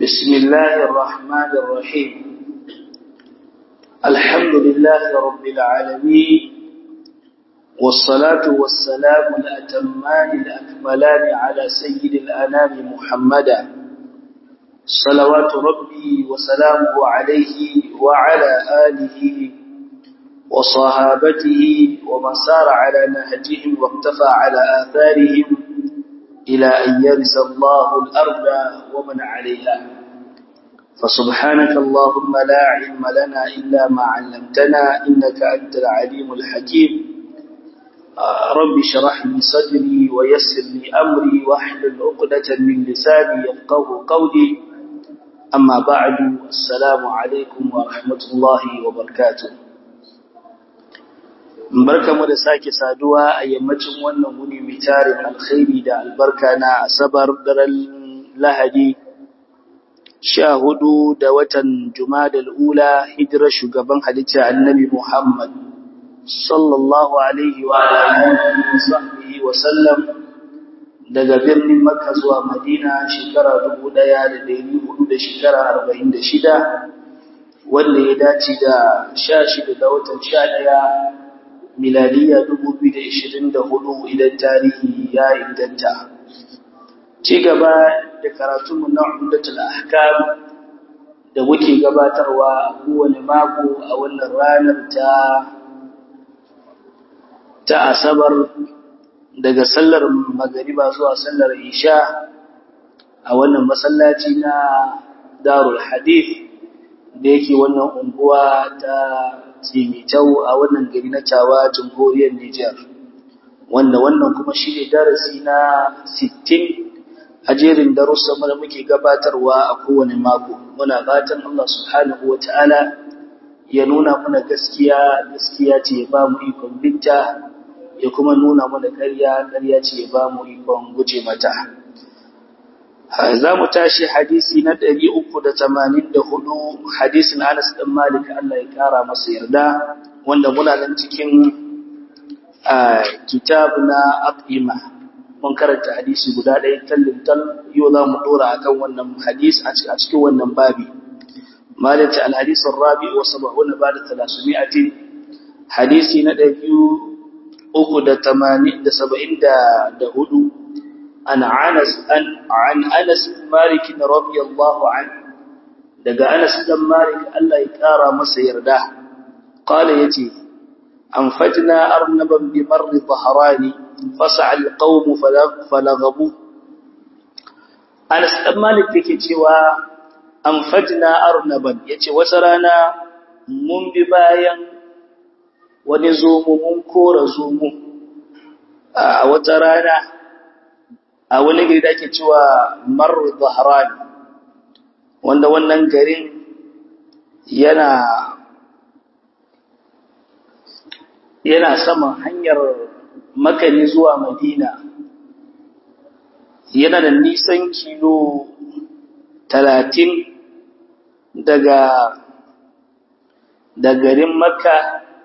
بسم الله الرحمن الرحيم الحمد لله رب العالمين والصلاة والسلام الأتمان الأكملان على سيد الأنام محمدا صلوات ربي وسلامه عليه وعلى آله وصحابته ومن سار على نهجهم واقتفى على آثارهم إلى أن يرث الله الأرض ومن عليها فسبحانك اللهم لا علم لنا إلا ما علمتنا إنك أنت العليم الحكيم رب شرح لي صدري ويسر لي أمري واحلل عقدة من لساني يفقه قولي أما بعد السلام عليكم ورحمة الله وبركاته barkamu da sake saduwa a yammacin wannan wuni mai tarin alkhairi da albarka na asabar daren lahadi sha hudu da watan jumadal ula hijirar shugaban halitta annabi muhammad sallallahu alaihi wa alihi wa sallam daga birnin makka zuwa madina shekara dubu ɗaya da dari hudu da shekara arba'in da shida wanda ya dace da sha shida da watan sha ɗaya miladiya 2024 idan tarihi ya inganta. Ci gaba da karatunmu na Umdatul Ahkam da muke gabatarwa a kowane mako a wannan ranar ta ta Asabar daga sallar magariba zuwa sallar Isha a wannan masallaci na Darul Hadith da yake wannan unguwa ta Tsimitau a wannan gari na Tawa jamhuriyar Nijar wanda wannan kuma shi ne darasi na 60 a jerin darussan da muke gabatarwa a kowane mako muna fatan Allah subhanahu wataala ya nuna mana gaskiya gaskiya ce ya ba mu ikon binta ya kuma nuna mana ƙarya ƙarya ce ya ba mu ikon guje mata za mu tashi hadisi na ɗari uku da tamanin da hudu hadisin Anas ɗan Malik Allah ya ƙara masa yarda wanda muna nan cikin kitab na Aqima mun karanta hadisi guda ɗaya tallin tal yau za mu ɗora akan wannan hadis a cikin wannan babi malaka al-hadis ar-rabi wa sab'una ba'da 300 hadisi na ɗari uku da tamanin da saba'in da hudu عن أنس عن, عن أنس مالك رضي الله عنه دقى أنس بن مالك الله يكارى مسيرده قال يتي أنفجنا أرنبا بمر ظهران فسع القوم فلغبوه أنس بن مالك يكي تيوى أنفجنا أرنبا يتي وسرانا من ببايا ونزوم من كور زوم a wata rana a wani gari da ake cewa Marru Zahran wanda wannan garin yana yana saman hanyar makani zuwa Madina yana da nisan kilo talatin daga da garin Makka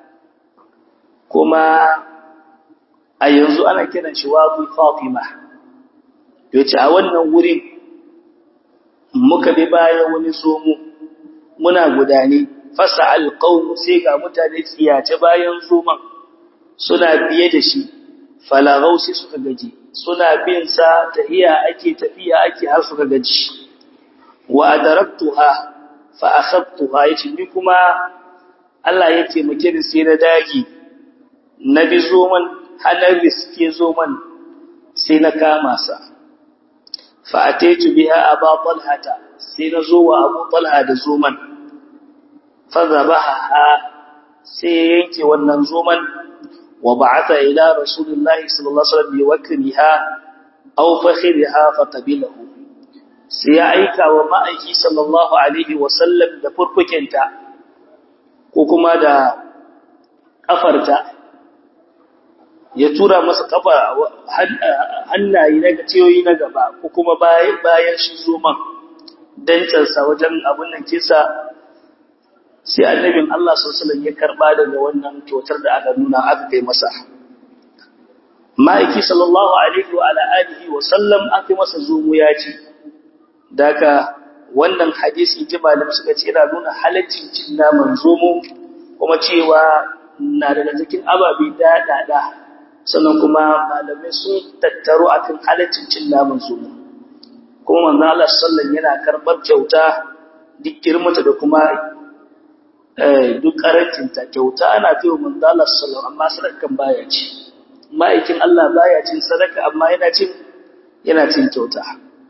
kuma a yanzu ana kiran shi Wadi Fatima yace a wannan wurin muka bi bayan wani zomo muna gudane fasa alqaum sai ga mutane tsiyace bayan zoman suna biye da shi falagau sai suka gaji suna bin sa tahiya ake tafiya ake har suka gaji wa adaraktuha fa akhadtuha yace ni kuma Allah ya taimake ni sai na dagi na bi zoman hanar riske zoman sai na kama sa fa'ataitu biha aba talhata sai na zo wa abu talha da zoman fazabaha sai ya yanke wannan zoman wa ba'atha ila rasulillahi sallallahu alaihi wasallam biwakriha aw fakhriha faqabilahu sai ya aika wa ma'aiki sallallahu alaihi wasallam da furfukenta ko kuma da kafarta ya tura masa kafa hannaye na gaciyoyi na gaba ko kuma bayan shi zoman dancansa wajen abin nan kisa sai annabin Allah sallallahu ya karba daga wannan kyautar da aka nuna aka kai masa ma'aiki sallallahu alaihi wa ala alihi wa sallam aka masa zomo ya ci daka wannan hadisi ji malam suka ce yana nuna halaccin cin naman zomo kuma cewa na daga cikin ababe daɗaɗa sannan kuma malamai sun tattaro akan halaccin cin naman zomo kuma manzo Allah sallallahu yana karɓar kyauta duk girmata da kuma duk karancinta kyauta ana fiye manzo Allah sallallahu amma sadakan baya ci ma'aikin Allah baya cin sadaka amma yana cin yana cin kyauta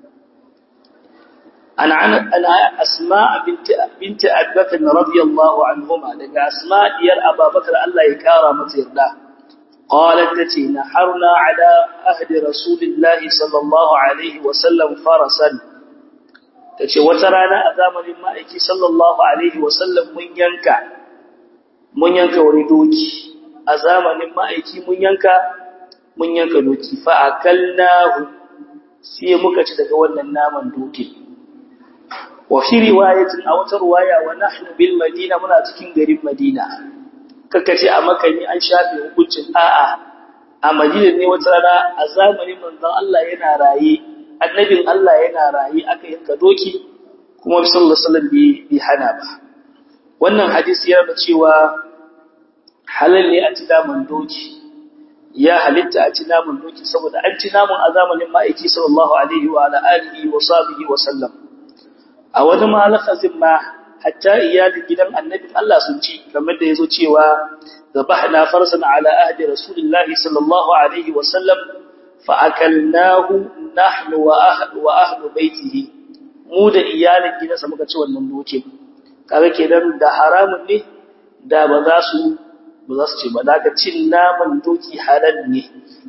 ana ana asma binti binti abubakar radiyallahu anhuma daga asma diyar abubakar Allah ya kara mata yarda qalat tace naharna ala ahdi rasulillahi sallallahu alaihi wa sallam farasan tace wata rana a zamanin ma'aiki sallallahu alaihi wa sallam mun yanka mun yanka wani doki a zamanin ma'aiki mun yanka mun yanka doki fa akalnahu sai muka ci daga wannan naman doki wa fi riwayatin a wata riwaya wa nahnu bil madina muna cikin garin madina kaka ce a makani an shafe hukuncin a'a a madina ne wata rana a zamanin manzon Allah yana raye annabin Allah yana raye aka yanka doki kuma sallallahu alaihi wasallam bai hana ba wannan hadisi yana cewa halal ne a ci naman doki ya halitta a ci naman doki saboda an ci naman a zamanin ma'aiki sallallahu alaihi wa alihi wa sahbihi wa sallam a wani malakazin ma hatta iyalin gidan annabin Allah sun ci kamar da yazo cewa zabahna farsan ala ahdi rasulillahi sallallahu alaihi wa sallam fa akalnahu nahnu wa ahlu wa ahlu baitihi mu da iyalin gidansa muka ci wannan doke kaga kenan da haramun ne da ba za su ba za su ce ba daga cin naman doki halal ne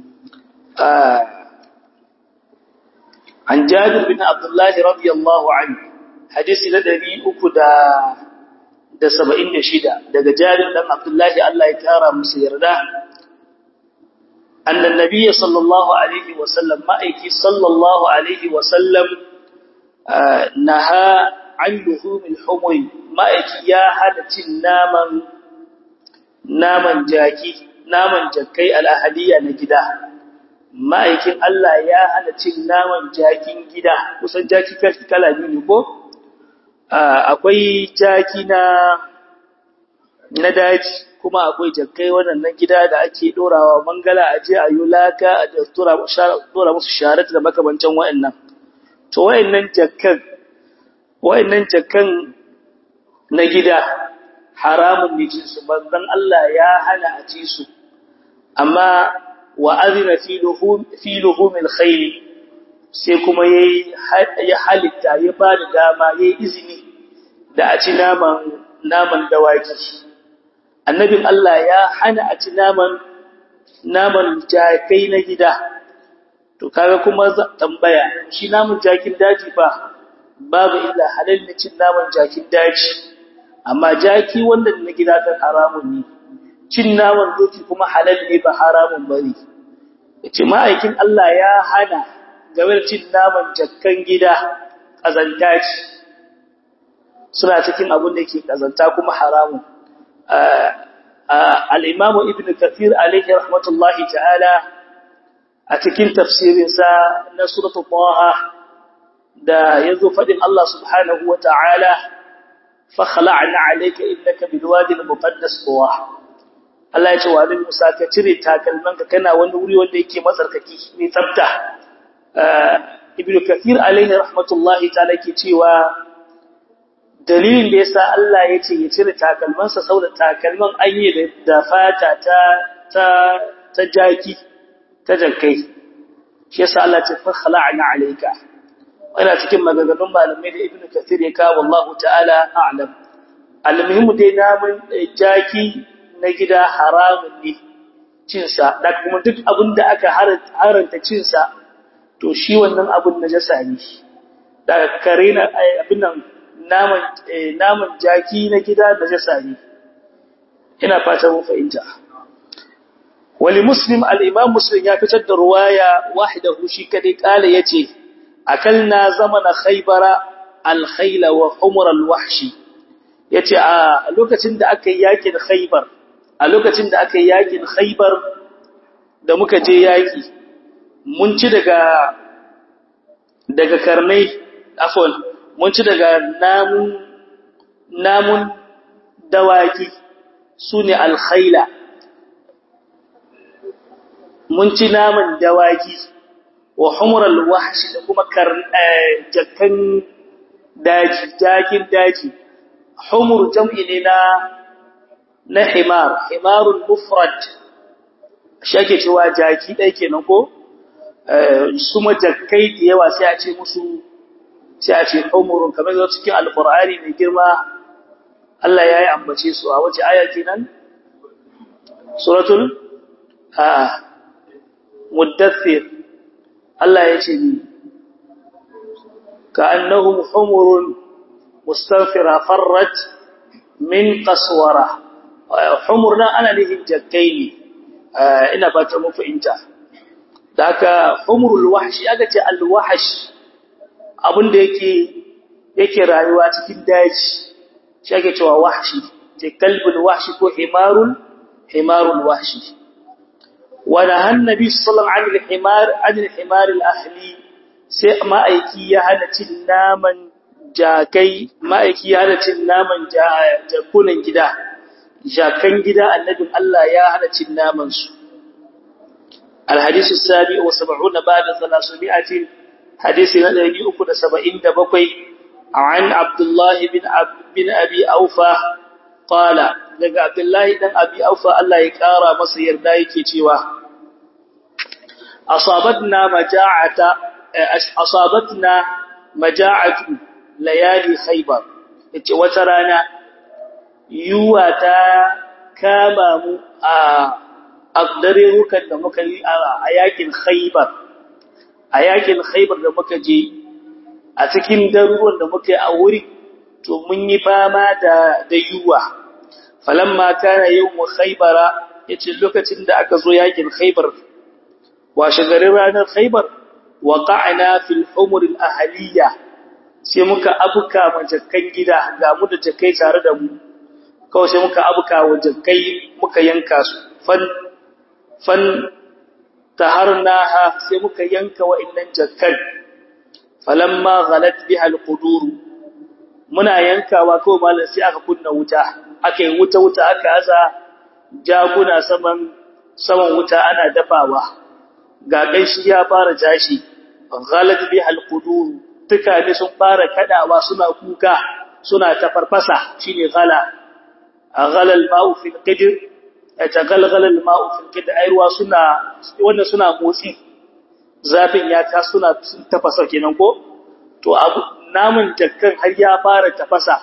an jabir bin abdullahi radiyallahu anhu hadisi na ɗari uku da da saba'in da shida daga jabir ɗan abdullahi Allah ya kara musu yarda annan nabiya sallallahu alaihi wasallam ma'aiki sallallahu alaihi wasallam naha an luhumil humui ma'aiki ya hada cin naman naman jaki, naman jakai al'ahaliya na gida, ma'aikin Allah ya hana cin naman jakin gida, kusan jaki kala biyu ko? Akwai jaki na, na daji, kuma akwai jakai waɗannan gida da ake ɗorawa mangala a je a yi laka a ɗora musu sharat da makamancan wa'yannan. To, wa'yannan jakan, wa'yannan jakan na gida, haramun ne cinsu banzan Allah ya hana a ci su amma wa azina fi luhumil khayl sai kuma ya halitta ya ba da dama ya yi izini da a ci naman naman dawaki annabin Allah ya hana a ci naman naman jakai na gida to kaga kuma tambaya shi naman jakin daji fa babu illa halal ne cin naman jakin daji amma jaki wanda na gida kan haramun ne cin naman doki kuma halal ne ba haramun bane yace ma'aikin Allah ya hana game da cin naman jakkan gida kazanta ce suna cikin abin da yake kazanta kuma haramun al-Imam Ibn Kathir alayhi rahmatullahi ta'ala a cikin tafsirinsa na suratul Taha da yazo fadin Allah subhanahu wa ta'ala fakhla'na alayka innaka bilwadi almuqaddas tuwa Allah ya ce wa Annabi Musa ka cire takalmanka kana wani wuri wanda yake matsarkaki mai tsafta Ibn Kathir alaihi rahmatullahi ta'ala ke cewa dalilin da yasa Allah ya ce ya cire takalmansa saboda takalman an yi da fata ta ta ta jaki ta jakkai shi yasa Allah ya ce fakhla'na alayka ina cikin maganganun malamai da ibnu kathir ya kawo wallahu ta'ala a'lam almuhimu dai namun jaki na gida haramun ne cin sa da kuma duk abin da aka haranta cin sa to shi wannan abun najasa ne da kare na abin nan naman naman jaki na gida najasa ne ina fata mun fahimta wali muslim al-imam muslim ya fitar da ruwaya wahidahu shi kadai kala yace akalna zamana khaybara al-khayla wa humur al-wahshi yace a lokacin da aka yi yakin khaybar a lokacin da aka yi yakin khaybar da muka je yaki mun ci daga daga karnai afwan mun ci daga namun namun dawaki sune alkhaila mun ci naman dawaki wa humral wahshi da kuma kar jakkan daji jakin daji humur jam'i ne na na himar himarul mufrad shake cewa jaki dai kenan ko su majakkai da yawa sai a ce musu sai a ce humurun kamar da cikin alqur'ani mai girma Allah ya yi ambace su a wace aya kenan suratul a muddathir Allah ya ce ni كأنهم حمر مستنفرة فرت من قسورة حمرنا أنا لهم جكيني ina ba ta muku inta da haka humrul wahshi aka ce al wahsh abinda yake yake rayuwa cikin daji shi ake cewa wahshi ce kalbul wahshi ko himarul himarul wahshi wa nahan nabi sallallahu alaihi himar anil himar al ahli sai ma'aiki ya hana cin naman jakai ma'aiki ya hana cin naman jakunan gida jakan gida annabin Allah ya hana cin naman su alhadisu sabi wa sab'una ba'da 300 hadisi na 377 an Abdullah bin bin Abi Aufa qala daga Abdullah dan Abi Aufa Allah ya kara masa yarda yake cewa asabatna maja'ata asabatna maja'atu layali khaybar yace wata rana yuwa ta kama mu a agdarerukan da muka yi a yakin khaybar a yakin khaybar da muka je a cikin daruruwan da muka yi a wuri to mun yi fama da da yuwa falamma kana yawmu khaybara yace lokacin da aka zo yakin khaybar washe garin ranar khaybar waqa'na fil humur al ahliya sai muka abuka majakkan gida ga mu da jakai tare da mu kawai sai muka abuka wa jakai muka yanka su fan fan taharnaha sai muka yanka wa'annan jakkan falamma ghalat biha al qudur muna yankawa kawai malam sai aka kunna wuta aka yi wuta wuta aka aza jaguna saman saman wuta ana dafawa ga shi ya fara tashi ghalat biha alqudur tukane sun fara kadawa suna kuka suna tafarfasa shine ghala ghala alma'u fil qidr yatagalghala alma'u fil qidr ayruwa suna wanda suna motsi zafin ya ta suna tafasa kenan ko to abu namun jakkan har ya fara tafasa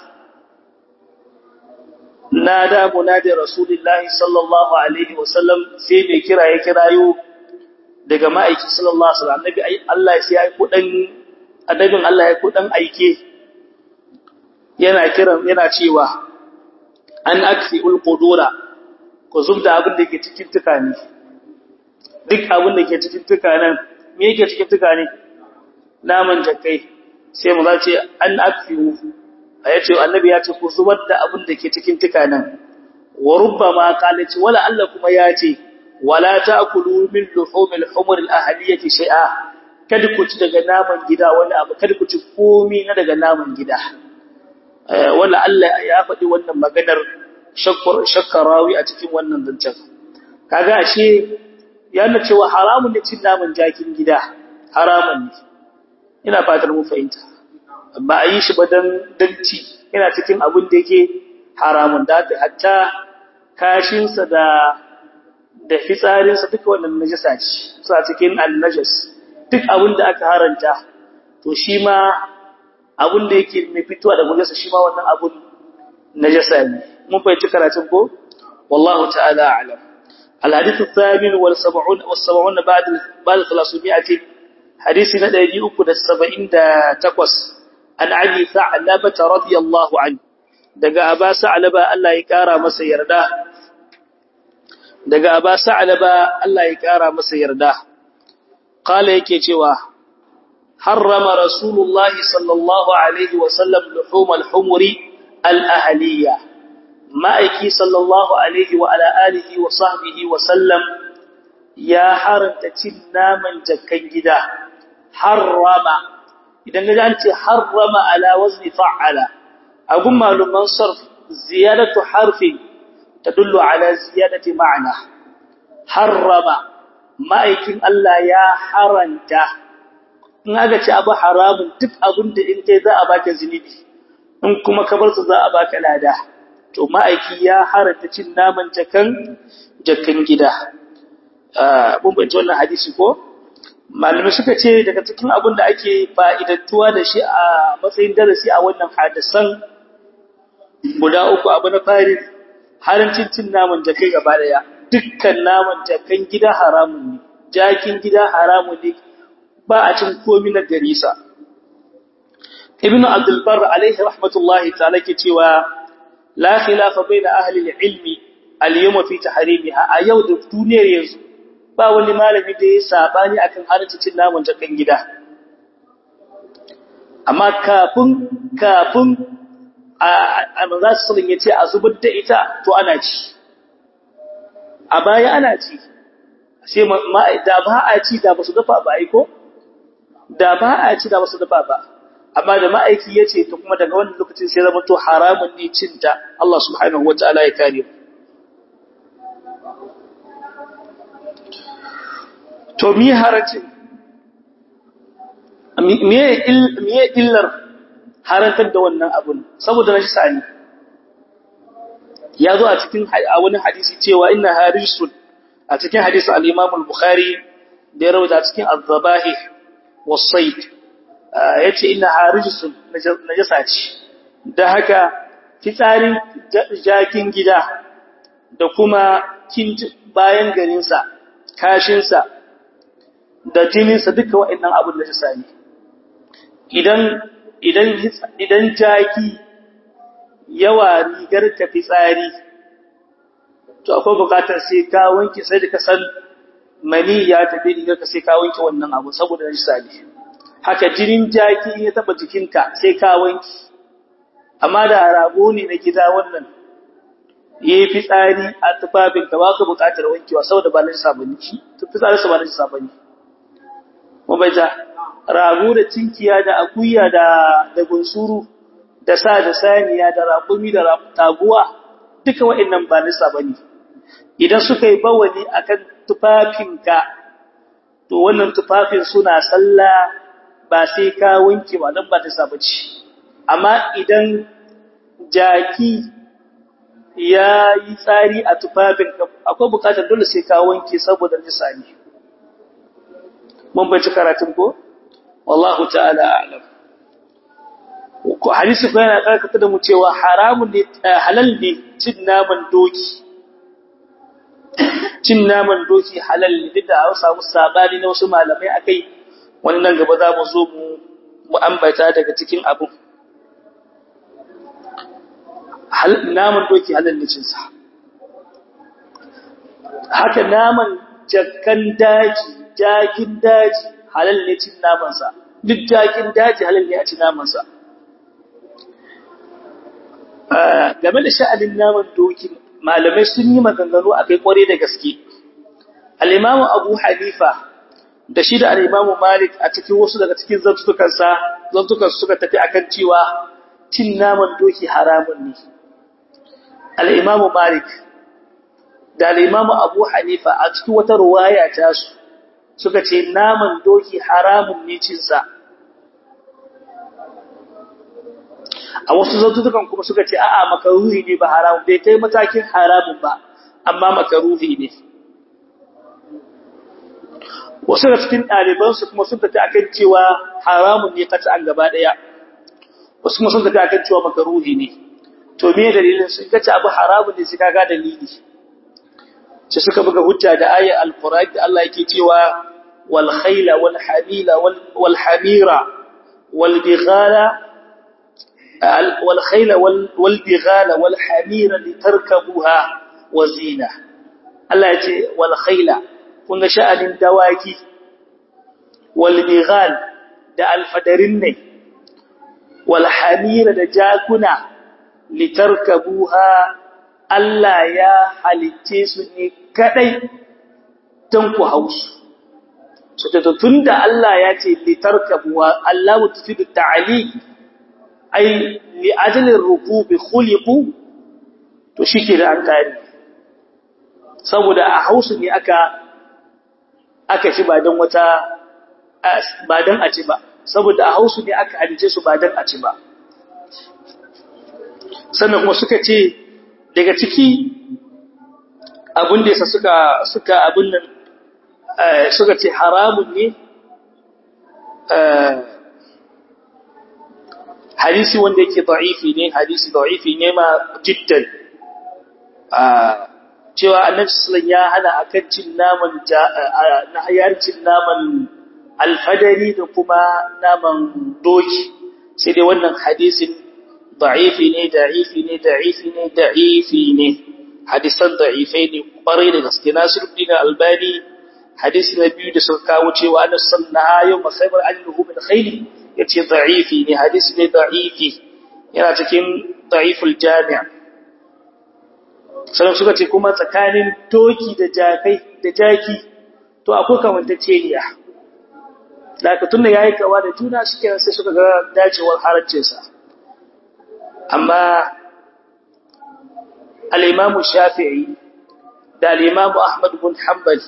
nada munadi rasulullahi sallallahu alaihi wasallam sai mai kira ya kirayo daga ma'aiki sallallahu alaihi wasallam annabi Allah ya yi kudan annabin Allah ya kudan aike yana kiran yana cewa an aksi ulqudura ko zubda abin da yake cikin tukani duk abin da yake cikin tukanan me yake cikin tukani naman jakai sai mu zace an aksi ayace annabi ya ce ku zubar da abin da ke cikin tukanan wa rubbama qalaci wala Allah kuma ya ce wala ta'kulu min luhumil humur al-ahliyati shay'a kada ku ci daga naman gida wani abu kada ku ci komai na daga naman gida wala Allah ya faɗi wannan maganar shakkur shakkarawi a cikin wannan zancen kaga ashe yana cewa haramun ne cin naman jakin gida haramun ne ina fatar mu fahimta ba a yi shi ba dan danci yana cikin abin da yake haramun da hatta kashinsa da da fitsarinsa duka wannan najasa ce suna cikin annajas duk abin da aka haranta to shi ma abin da yake mai fitowa da najasa shi ma wannan abun najasa ne mun fahimci karatun ko wallahu ta'ala a'lam الحديث الثامن والسبعون والسبعون بعد بعد 300 حديث ندى uku da saba'in da takwas an abi ثعلبة رضي الله عنه daga aba sa'laba Allah ya kara masa yarda daga aba sa'laba Allah ya kara masa yarda qala yake cewa harrama rasulullah sallallahu alaihi wa sallam luhum al-humuri al-ahliya ma'aiki sallallahu alaihi wa ala alihi wa sahbihi wa sallam ya haranta cin naman jakkan gida harrama idan ga an ce harrama ala wazni fa'ala agun maluman sarf ziyadatu harfi tadullu ala ziyadati ma'na harrama ma'aikin Allah ya haranta in aka ce abu haramun duk abin da in kai za a baka zinubi in kuma ka bar su za a baka lada to ma'aiki ya haranta cin naman jakan jakan gida mun bace wannan hadisi ko malamai suka ce daga cikin abin da ake fa'idantuwa da shi a matsayin darasi a wannan hadisan guda uku abu na fari harancin cin naman jakai gaba daya dukkan naman jakan gida haramun ne jakin gida haramun ne ba a cin komi na garisa ibnu abdul bar alaihi rahmatullahi ta'ala ke cewa la khilafa baina ahli al-ilmi al-yawma fi tahrimiha a yau da duniyar yanzu ba wani malami da ya sabani akan halaccin naman jakan gida amma kafin kafin a manzo sallallahu yace a zubar da ita to ana ci a baya ana ci sai da ba a ci da basu dafa ba aiko da ba a ci da basu dafa ba amma da ma'aiki yace to kuma daga wannan lokacin sai zama to haramun ne cinta Allah subhanahu wataala ya kare mu to mi harancin miye illar harantar da wannan abun saboda na shi sani ya zo a cikin a wani hadisi cewa inna harisun a cikin hadisin al-Imam al-Bukhari da ya rawaita cikin az-zabahi was-sayd yace inna harisun najasa ce da haka fitsarin jakin gida da kuma bayan garinsa kashinsa da jininsa duka waɗannan abin da jisa ne idan idan idan jaki yawa rigar ta fitsari to akwai bukatar sai ka wanke sai da ka san mani ya tafi rigar ka sai ka wanke wannan abu saboda jisa ne haka jinin jaki ya taba jikinka sai ka wanke amma da rago ne na gida wannan yayi fitsari a tufafin ka ba ka bukatar wankewa saboda ba na jisa bane fitsarinsa ba na jisa bane mabaita rago da cinkiya da akuya da da gunsuru da sa da saniya da raƙumi da taguwa duka waɗannan ba nisa bane idan suka yi bawani akan tufafinka to wannan tufafin suna sallah ba sai ka wanke ba dan ba ta saba ci amma idan jaki ya yi tsari a tufafinka akwai bukatar dole sai ka wanke saboda nisa ne mun bace karatun ko wallahu ta'ala a'lam ko hadisi ko yana karkata da mu cewa haramun ne halal ne cin naman doki cin naman doki halal ne duk da an samu sabani na wasu malamai akai wannan gaba za mu zo mu mu ambata daga cikin abu naman doki halal ne cin sa haka naman jakkan daji jakin daji halal ne cin namansa duk jakin daji halal ne a cin namansa game da sha'anin naman doki malamai sun yi maganganu a kai kware da gaske al-imamu abu hanifa da shi da al-imamu malik a cikin wasu daga cikin zantukansa zantukan suka tafi akan cewa cin naman doki haramun ne al-imamu malik da al-imamu abu hanifa a cikin wata ruwaya ta su suka ce naman doki haramun ne cinsa a wasu zantutukan kuma suka ce a'a makaruhi ne ba haramun bai kai matakin haramun ba amma makaruhi ne wasu da cikin ɗalibansu kuma sun tafi akan cewa haramun ne kata an gaba ɗaya wasu kuma sun tafi akan cewa makaruhi ne to me dalilin sun kace abu haramun ne sai kaga dalili sai suka buga hujja da ayat al-Qur'an da Allah yake cewa wal khayla wal hamila wal hamira wal bighala wal khayla wal bighala wal hamira litarkabuha wa zina Allah yace wal khayla kun ga sha'anin dawaki wal bighal da alfadarin ne wal hamira da jakuna litarkabuha Allah ya halicce su ne kadai don ku hausu so ta tunda Allah ya ce litarkabu wa Allah tufidu ta'ali ai li ajli rukubi khuliqu to shike da an kare saboda a hausu ne aka aka ci ba dan wata ba dan a ci ba saboda a hausu ne aka halice su ba dan a ci ba sannan kuma suka ce daga ciki abin da yasa suka suka abin nan suka ce haramun ne hadisi wanda yake da'ifi ne hadisi da'ifi ne ma jiddan cewa annabi sallallahu ya hana akan cin naman na hayar cin naman alfadari da kuma naman doki sai dai wannan hadisin da'ifi ne da'ifi ne da'ifi ne da'ifi ne hadisan da'ifai ne kwarai da gaske Nasiruddin Albani hadisi na biyu da suka kawo cewa annabi sallallahu yau masaibar annahu min khayli yace da'ifi ne hadisi ne da'ifi yana cikin da'iful jami' sai suka ce kuma tsakanin doki da jakai da jaki to akwai kamantaceniya da ka tunna yayi kawa da juna shike sai suka ga dacewar haraccin sa amma al-Imam Shafi'i da al-Imam Ahmad bin Hanbal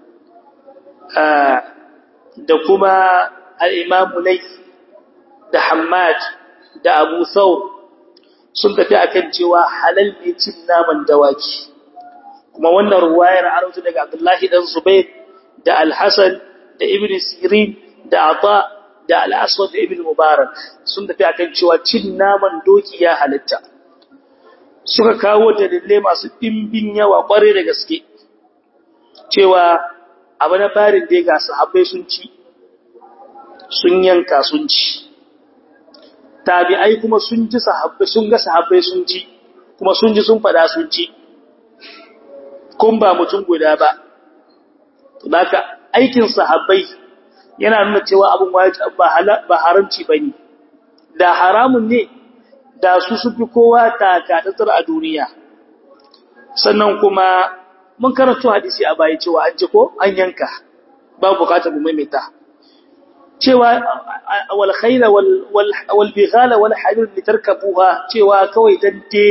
da kuma al-Imam Layth da Hammad da Abu Thawr sun tafi akan cewa halal ne cin naman dawaki kuma wannan ruwayar arautu daga Abdullahi dan Zubair da Al-Hasan da Ibn Sirin da Ata da Al-Aswad da Ibn Mubarak sun tafi akan cewa cin naman doki ya halitta suka kawo dalilai masu dimbin yawa kware da gaske cewa abu na farin da ga sahabbai sun ci sun yanka sun ci tabi'ai kuma sun ji sahabbai sun ga sahabbai sun ci kuma sun ji sun fada sun ci kun ba mutum guda ba to haka aikin sahabbai yana nuna cewa abin wajibi ba ba haramci bane da haramun ne da su su fi kowa taka tsar a duniya sannan kuma mun karanto hadisi a baya cewa an ji ko an yanka ba bukatar mu maimaita cewa wal khayla wal wal bighala wal harir litarkabuha cewa kawai dande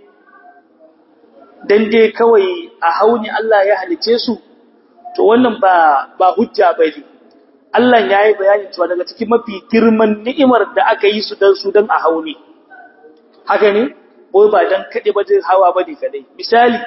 dande kawai a hauni Allah ya halice su to wannan ba ba hujja bane Allah yayi bayani cewa daga cikin mafi girman ni'imar da aka yi su dan su dan a hauni haka ne boye ba dan kade ba jin hawa bane kadai misali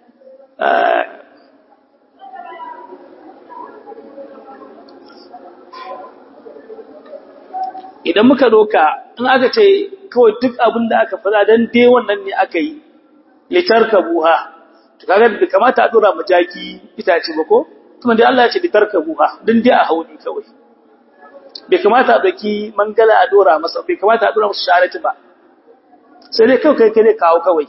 idan muka doka in aka ce kawai duk abin da aka fada dan dai wannan ne aka yi litarkabuha to kaga da kamata a dora majaki itace ba ko kuma dai Allah ya ce litarkabuha dan dai a hauni kawai bai kamata a doki mangala a dora masa bai kamata a dora masa sharati ba sai dai kawai kai kai kawo kawai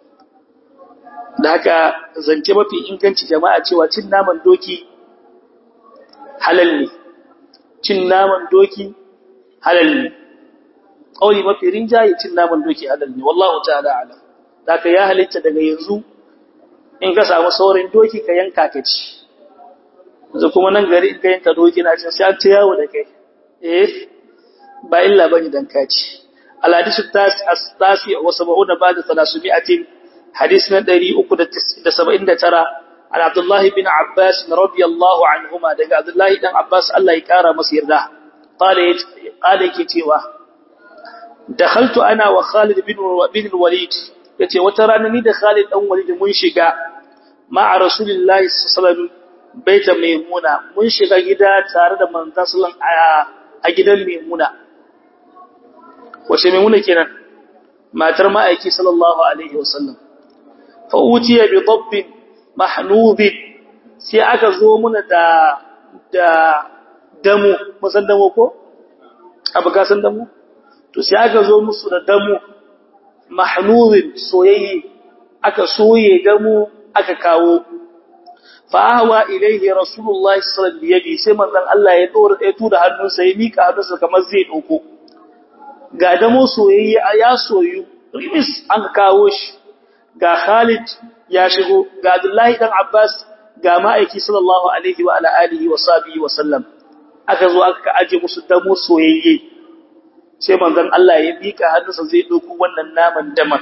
da haka zance mafi inganci jama'a cewa cin naman doki halal ne cin naman doki halal ne kauli mafi rinjaye cin naman doki halal ne wallahu ta'ala alam zaka ya halitta daga yanzu in ka samu saurin doki ka yanka ka ci yanzu kuma nan gari in ka yanka doki na cin sai an ta yawo da kai eh ba illa bane dan ka ci al hadisu tasi wa sab'una ba'da 300 hadis na 379 an Abdullah bin Abbas radiyallahu anhuma daga Abdullah dan Abbas Allah ya kara masa yarda qala qala yake cewa dakhaltu ana wa Khalid bin bin al-Walid yace wata rana ni da Khalid dan Walid mun shiga ma'a Rasulullahi sallallahu alaihi wasallam baita Maimuna mun shiga gida tare da manzon sallallahu a gidan Maimuna wace Maimuna kenan matar ma'aiki sallallahu alaihi wasallam fa utiya bi dabbin mahnub sai aka zo muna da da damu musan damu ko abu ka san damu to sai aka zo musu da damu mahnubin soyayye aka soye damu aka kawo fa ahwa ilayhi rasulullahi sallallahu alaihi wasallam sai manzon Allah ya dora ya tura hannunsa ya mika hannunsa kamar zai dauko ga damo soyayye ya soyu rimis an kawo shi ga Khalid ya shigo ga Abdullahi dan Abbas ga ma'aiki sallallahu alaihi wa ala alihi wa sahbihi wa sallam aka zo aka aje musu damo soyayye sai manzon Allah ya bika hannunsa zai dauko wannan naman daman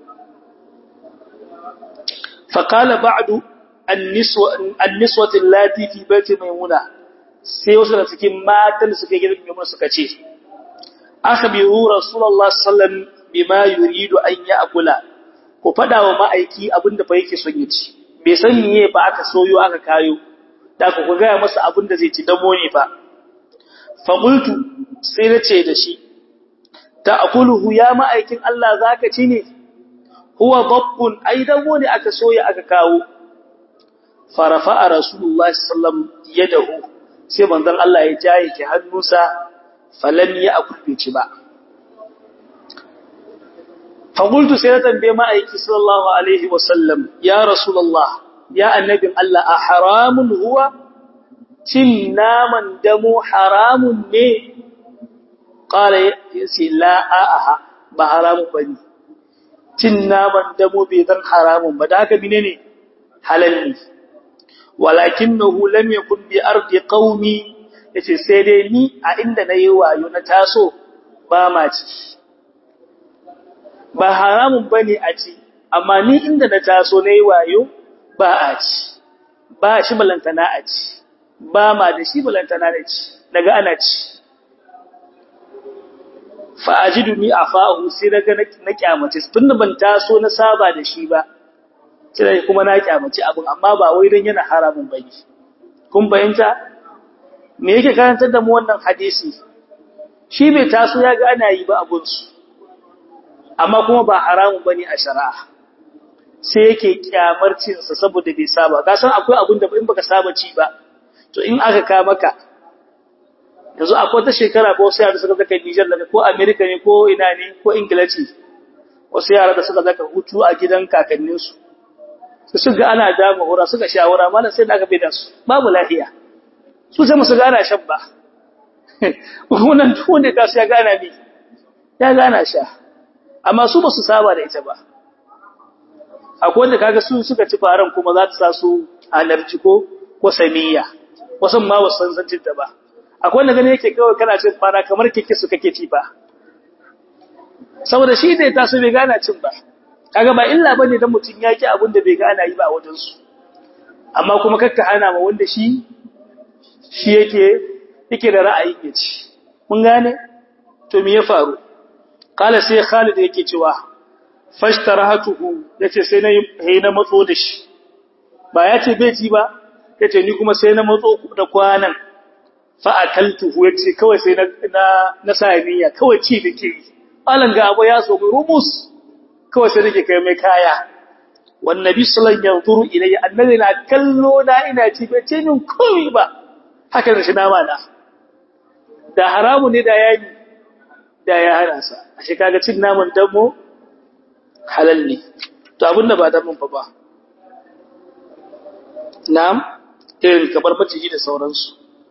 faqala ba'du an-niswa an-niswati allati fi baiti maimuna sai wasu da cikin matan suka gidan maimuna suka ce akhbiru rasulullah sallallahu alaihi wasallam bima yuridu an ya'kula ku fada wa ma'aiki abinda fa yake son ya ci bai san miye ba aka soyo aka kayo da ku ku ga masa abinda zai ci damo ne fa fa qultu sai nace da shi ta'kuluhu ya ma'aikin Allah zaka ci ne huwa dabbun ai damo ne aka soya aka kawo farafa rasulullah sallallahu alaihi wasallam yadahu sai manzon Allah ya jaye ki hannunsa falam ya akulbe ci ba فقلت سيدة بما أيكي صلى الله عليه وسلم يا رسول الله يا النبي الله أحرام هو تنا من دمو حرام مي قال يسي لا آها بحرام بني تنا من دمو بيضا حرام بداك بنيني حلالي ولكنه لم يكن بأرض قومي yace sai dai ni a inda nayi wayo na taso ba ma ci ba haramun bane a ci amma ni inda na taso nayi wayo ba a ci ba shi balantana a ci ba ma da shi balantana da ci daga ana ci fa ajiduni afahu sai daga na kyamace tunda ban taso na saba da shi ba sai kuma na kyamace abin amma ba wai dan yana haramun bane kun bayanta me yake karantar da mu wannan hadisi shi bai taso ya ga ana yi ba abunsu amma kuma ba haramun bane a shari'a sai yake kyamar cin sa saboda bai saba ka san akwai abun da in baka saba ci ba to in aka ka maka yanzu akwai ta shekara ko sai yara suka zaka Niger daga ko America ne ko ina ne ko Ingila ce wasu yara da suka zaka hutu a gidan kakannin su su suka ana dama hura suka shawara mana sai da aka bai da su babu lafiya su sai musu gana shan ba wannan tuwon da ta su ya gana ne ya gana sha amma su ba su saba da ita ba akwai wanda kaga su suka ci faran kuma za ta sa su halarci ko ko samiya wasan ma wasu sanzancin ta ba akwai wanda gane yake kawai kana cin fara kamar kike su kake ci ba saboda shi da ta so bai gana cin ba kaga ba illa bane dan mutun yaki abin da bai gana yi ba a wajen su amma kuma kakka hana ma wanda shi shi yake yake da ra'ayin ya ci mun gane to me ya faru kala sai Khalid yake cewa fashtarahatuhu yace sai na yi na matso da shi ba yace bai ci ba yace ni kuma sai na matso da kwanan fa akaltuhu yace kawai sai na na na samiya kawai ci dake alan ga abu ya so rumus kawai sai nake kai mai kaya wan nabi sallallahu alaihi wasallam yanzuru ilayya annabi na kallo na ina ci bai ce min komai ba haka da shi nama na da haramu ne da yayi da ya hana sa ashe kaga cin naman damo halal ne to abin da ba damun fa ba na'am irin kamar maciji da sauransu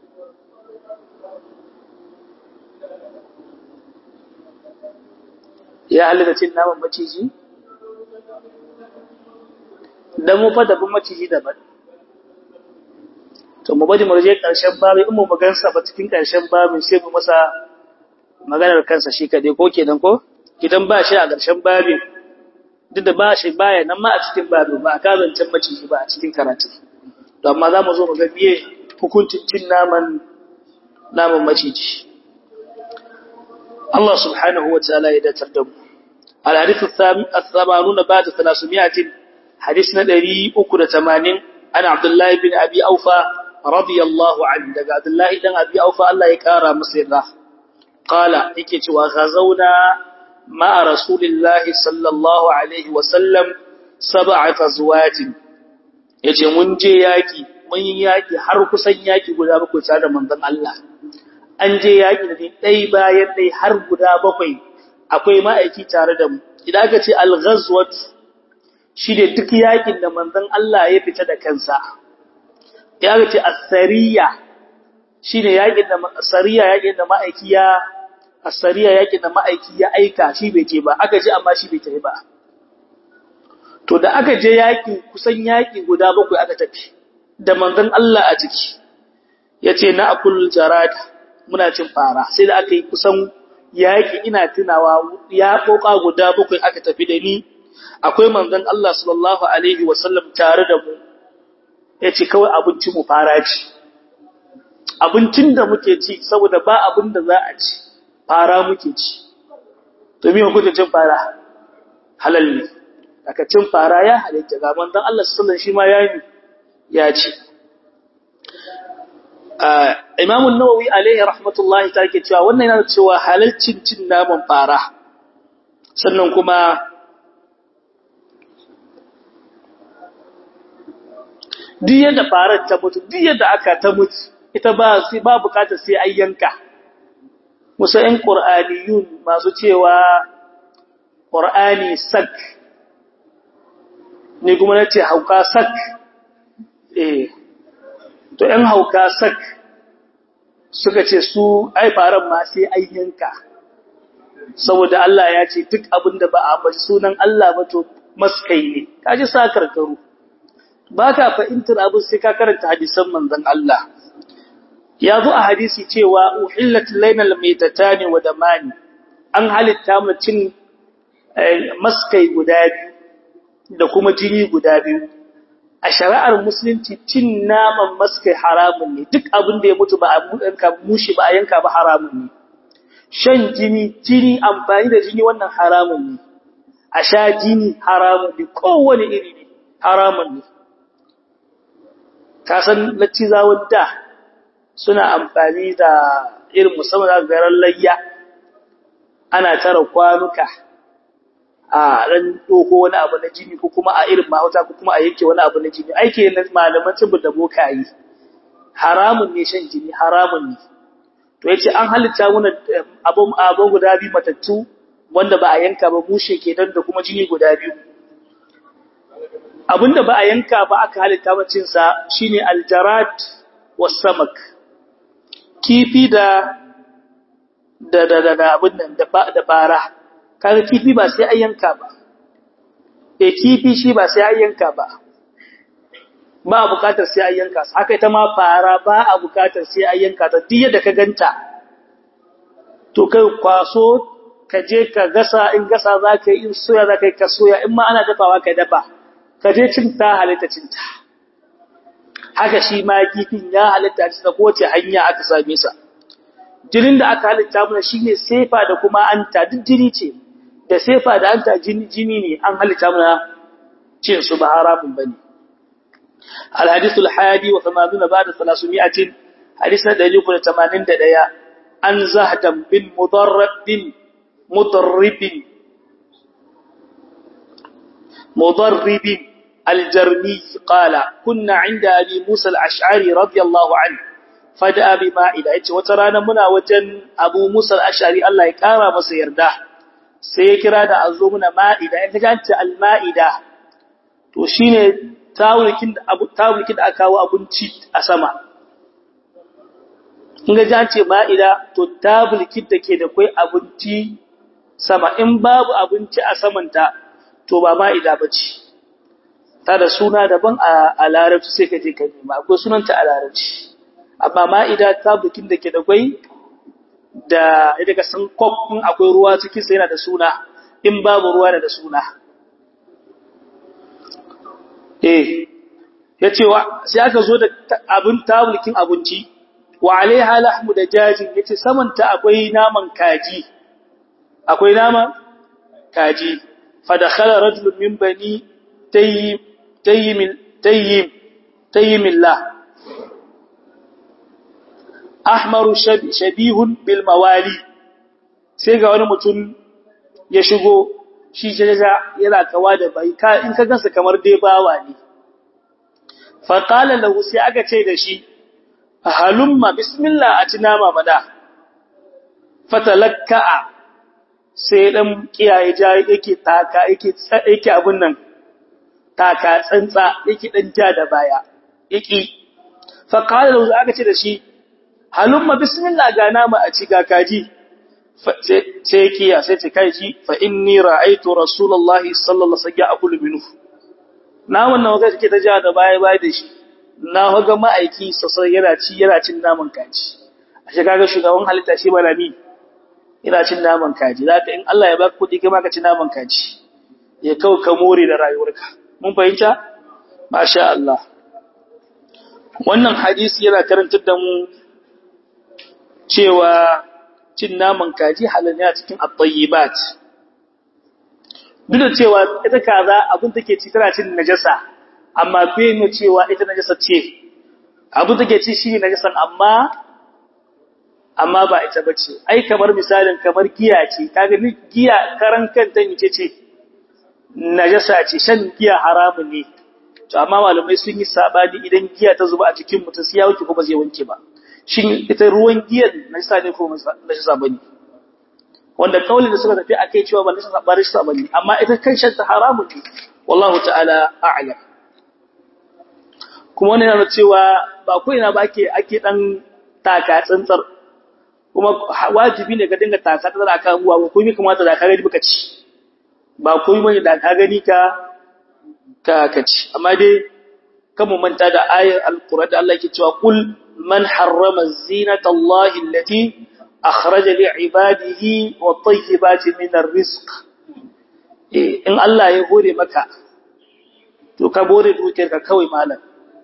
ya halatta cin naman maciji damo fa daban maciji daban to mu bari mu je ƙarshen babin in mu magansa ba cikin ƙarshen babin sai mu masa maganar kansa shi kaɗai ko kenan ko idan ba shi a ƙarshen babin duk da ba shi baya nan ma a cikin babin ba a kazancin maciji ba a cikin karatu to amma za mu zo mu ga biye hukuncin cin naman naman maciji Allah subhanahu wa ta'ala ya datar da mu al-hadith al-thamanun ba'da 300 hadith na 380 ana Abdullah bin Abi Aufa radiyallahu anhu daga Abdullah dan Abi Aufa Allah ya kara masa yarda qala yake cewa ghazauna ma'a rasulillahi sallallahu alaihi wa sallam sab'a fazwatin yace mun je yaki mun yi yaki har kusan yaki guda bakwai tare da manzon Allah an je yaki da dai bayan dai har guda bakwai akwai ma'aiki tare da mu idan aka ce al-ghazwat shi ne duk yakin da manzon Allah ya fita da kansa ya ce as-sariya shine yakin da sariya yakin da ma'aiki ya as-sariya yakin da ma'aiki ya aika shi bai je ba aka je amma shi bai tafi ba to da aka je yaki kusan yaki guda bakwai aka tafi da manzon Allah a ciki yace na akul jarad muna cin fara sai da aka yi kusan yaki ina tunawa ya koka guda bakwai aka tafi da ni akwai manzon Allah sallallahu alaihi wasallam tare da mu yace kawai abincin mu fara ci abincin da muke ci saboda ba abin da za a ci fara muke ci to me kuke cin fara halal ne aka cin fara ya halitta ga manzon Allah sallallahu alaihi shi ma yayi ya ci Imam an-Nawawi alaihi rahmatullahi ta ke cewa wannan yana cewa halalcin cin naman fara sannan kuma duk yadda farar ta mutu duk yadda aka ta mutu ita ba sai ba bukatar sai an yanka musa ɗan qur'aniyun masu cewa qur'ani sak ni kuma nace hauka sak eh to ɗan hauka sak suka ce su ai faran ma sai an yanka saboda Allah ya ce duk abin da ba a ambaci sunan Allah ba to maskai ne kaji sa karkaru ba ka fahimtar abin sai ka karanta hadisan manzon Allah ya zo a hadisi cewa uhillat lainal maitatani wa damani an halitta mu cin maskai guda biyu da kuma jini guda biyu a shari'ar musulunci cin naman maskai haramun ne duk abin da ya mutu ba a yanka mushi ba a yanka ba haramun ne shan jini jini amfani da jini wannan haramun ne a sha jini haramun ne kowane iri ne haramun ne ka san laccizawan da suna amfani da irin musamman da garan layya ana tara kwanuka a ran doko wani abu na jini ko kuma a irin mahauta ko kuma a yake wani abu na jini aike na malaman tsibu da bokayi haramun ne shan jini haramun ne to yace an halitta mana abun abun guda biyu matattu wanda ba a yanka ba bushe kenan da kuma jini guda biyu abinda ba a yanka ba aka halitta macin sa shine aljarat wasamak kifi da da da da abin nan da da bara kaga kifi ba sai an yanka ba eh kifi shi ba sai an yanka ba ba a bukatar sai an yanka haka ita ma fara ba a bukatar sai an yanka ta duk yadda ka ganta to kai kwaso ka je ka gasa in gasa za ka yi in soya za ka yi ka soya in ma ana dafawa ka dafa ka je cinta halitta cinta haka shi ma kifin ya halitta ci ta kowace hanya aka same sa jinin da aka halitta mana shine sefa da kuma anta duk jini ce da sefa da anta jini jini ne an halitta mana cin su ba haramun bane الحديث الحادي وثمانون بعد ثلاثمائة حديثنا دليل كل ثمانين دقيقة عن زهد بن مضرب مضرب مضرب الجرمي قال كنا عند أبي موسى الأشعري رضي الله عنه فدأ بمائدة وترانا منا وجن أبو موسى الأشعري الله يكارى مسير ده سيكرا دا أزومنا مائدة إذا كانت المائدة وشين tawulkin da abu tawulkin da aka kawo abinci a sama in ga jance ma'ida to tawulkin da ke da kai abinci sama in babu abinci a samanta to ba ma'ida bace ta da suna daban a larabci sai ka je ka nema akwai sunanta a larabci amma ma'ida tawulkin da ke da kai da idan ka san kop in akwai ruwa cikin sa yana da suna in babu ruwa da suna eh yace wa sai aka zo da abin tabulkin abinci wa alaiha lahmu da jajin yace samanta akwai naman kaji akwai naman kaji fa dakhala rajulun min bani tayyim tayyim tayyim tayyimillah ahmaru shabihun bil mawali sai ga wani mutum ya shigo shi jaja yana kawa da bai ka in ka gansa kamar dai bawa ne fa qala lahu sai aka ce da shi halumma bismillah a tinama mada fatalakka sai dan kiyaye ja yake taka yake yake abun nan taka tsantsa yake dan ja da baya yake fa qala lahu aka ce da shi halumma bismillah ga nama a ci ga kaji sai kiya sai ta kai shi fa inni ra'aytu rasulullahi sallallahu alaihi wasallam akulu minhu na wannan wanda take ta ja da baya baya da shi na haga ma'aiki sosai yana ci yana cin naman kaji a shi kaga shugaban halitta shi bana mi yana cin naman kaji zaka in Allah ya baka kuɗi kai ma ka ci naman kaji ya kawo ka more da rayuwarka mun fahimta masha Allah wannan hadisi yana karantar da mu cewa cin naman kaji halal ne a cikin at-tayyibat duk da cewa ita kaza abin take ci tana cin najasa amma bai nuna cewa ita najasa ce abin take ci shi najasan amma amma ba ita bace ai kamar misalin kamar giya ce kaga ni giya karan kanta ne ce najasa ce shan giya haramun ne to amma malamai sun yi sabani idan giya ta zuba a cikin mutum sai ya wanke ko ba zai wanke ba shin ita ruwan giyan najasa ne ko najasa bane wanda kaulin da suka tafi akai cewa ba najasa ba najasa bane amma ita kan shan ta haramun ne wallahu ta'ala a'lam kuma wannan yana cewa ba ko ina ba ake ake dan taka tsantsar kuma wajibi ne ka dinga taka tsantsar akan ruwa ko kuma kamata da ka gani baka ci ba komai bane da ka gani ka ka kaci amma dai kan mu manta da ayar alqur'ani da Allah yake cewa kul man harrama zinata allahi allati akhraja li ibadihi wat tayyibati min arrizq eh in Allah ya hore maka to ka bore dukiyar ka kawai malam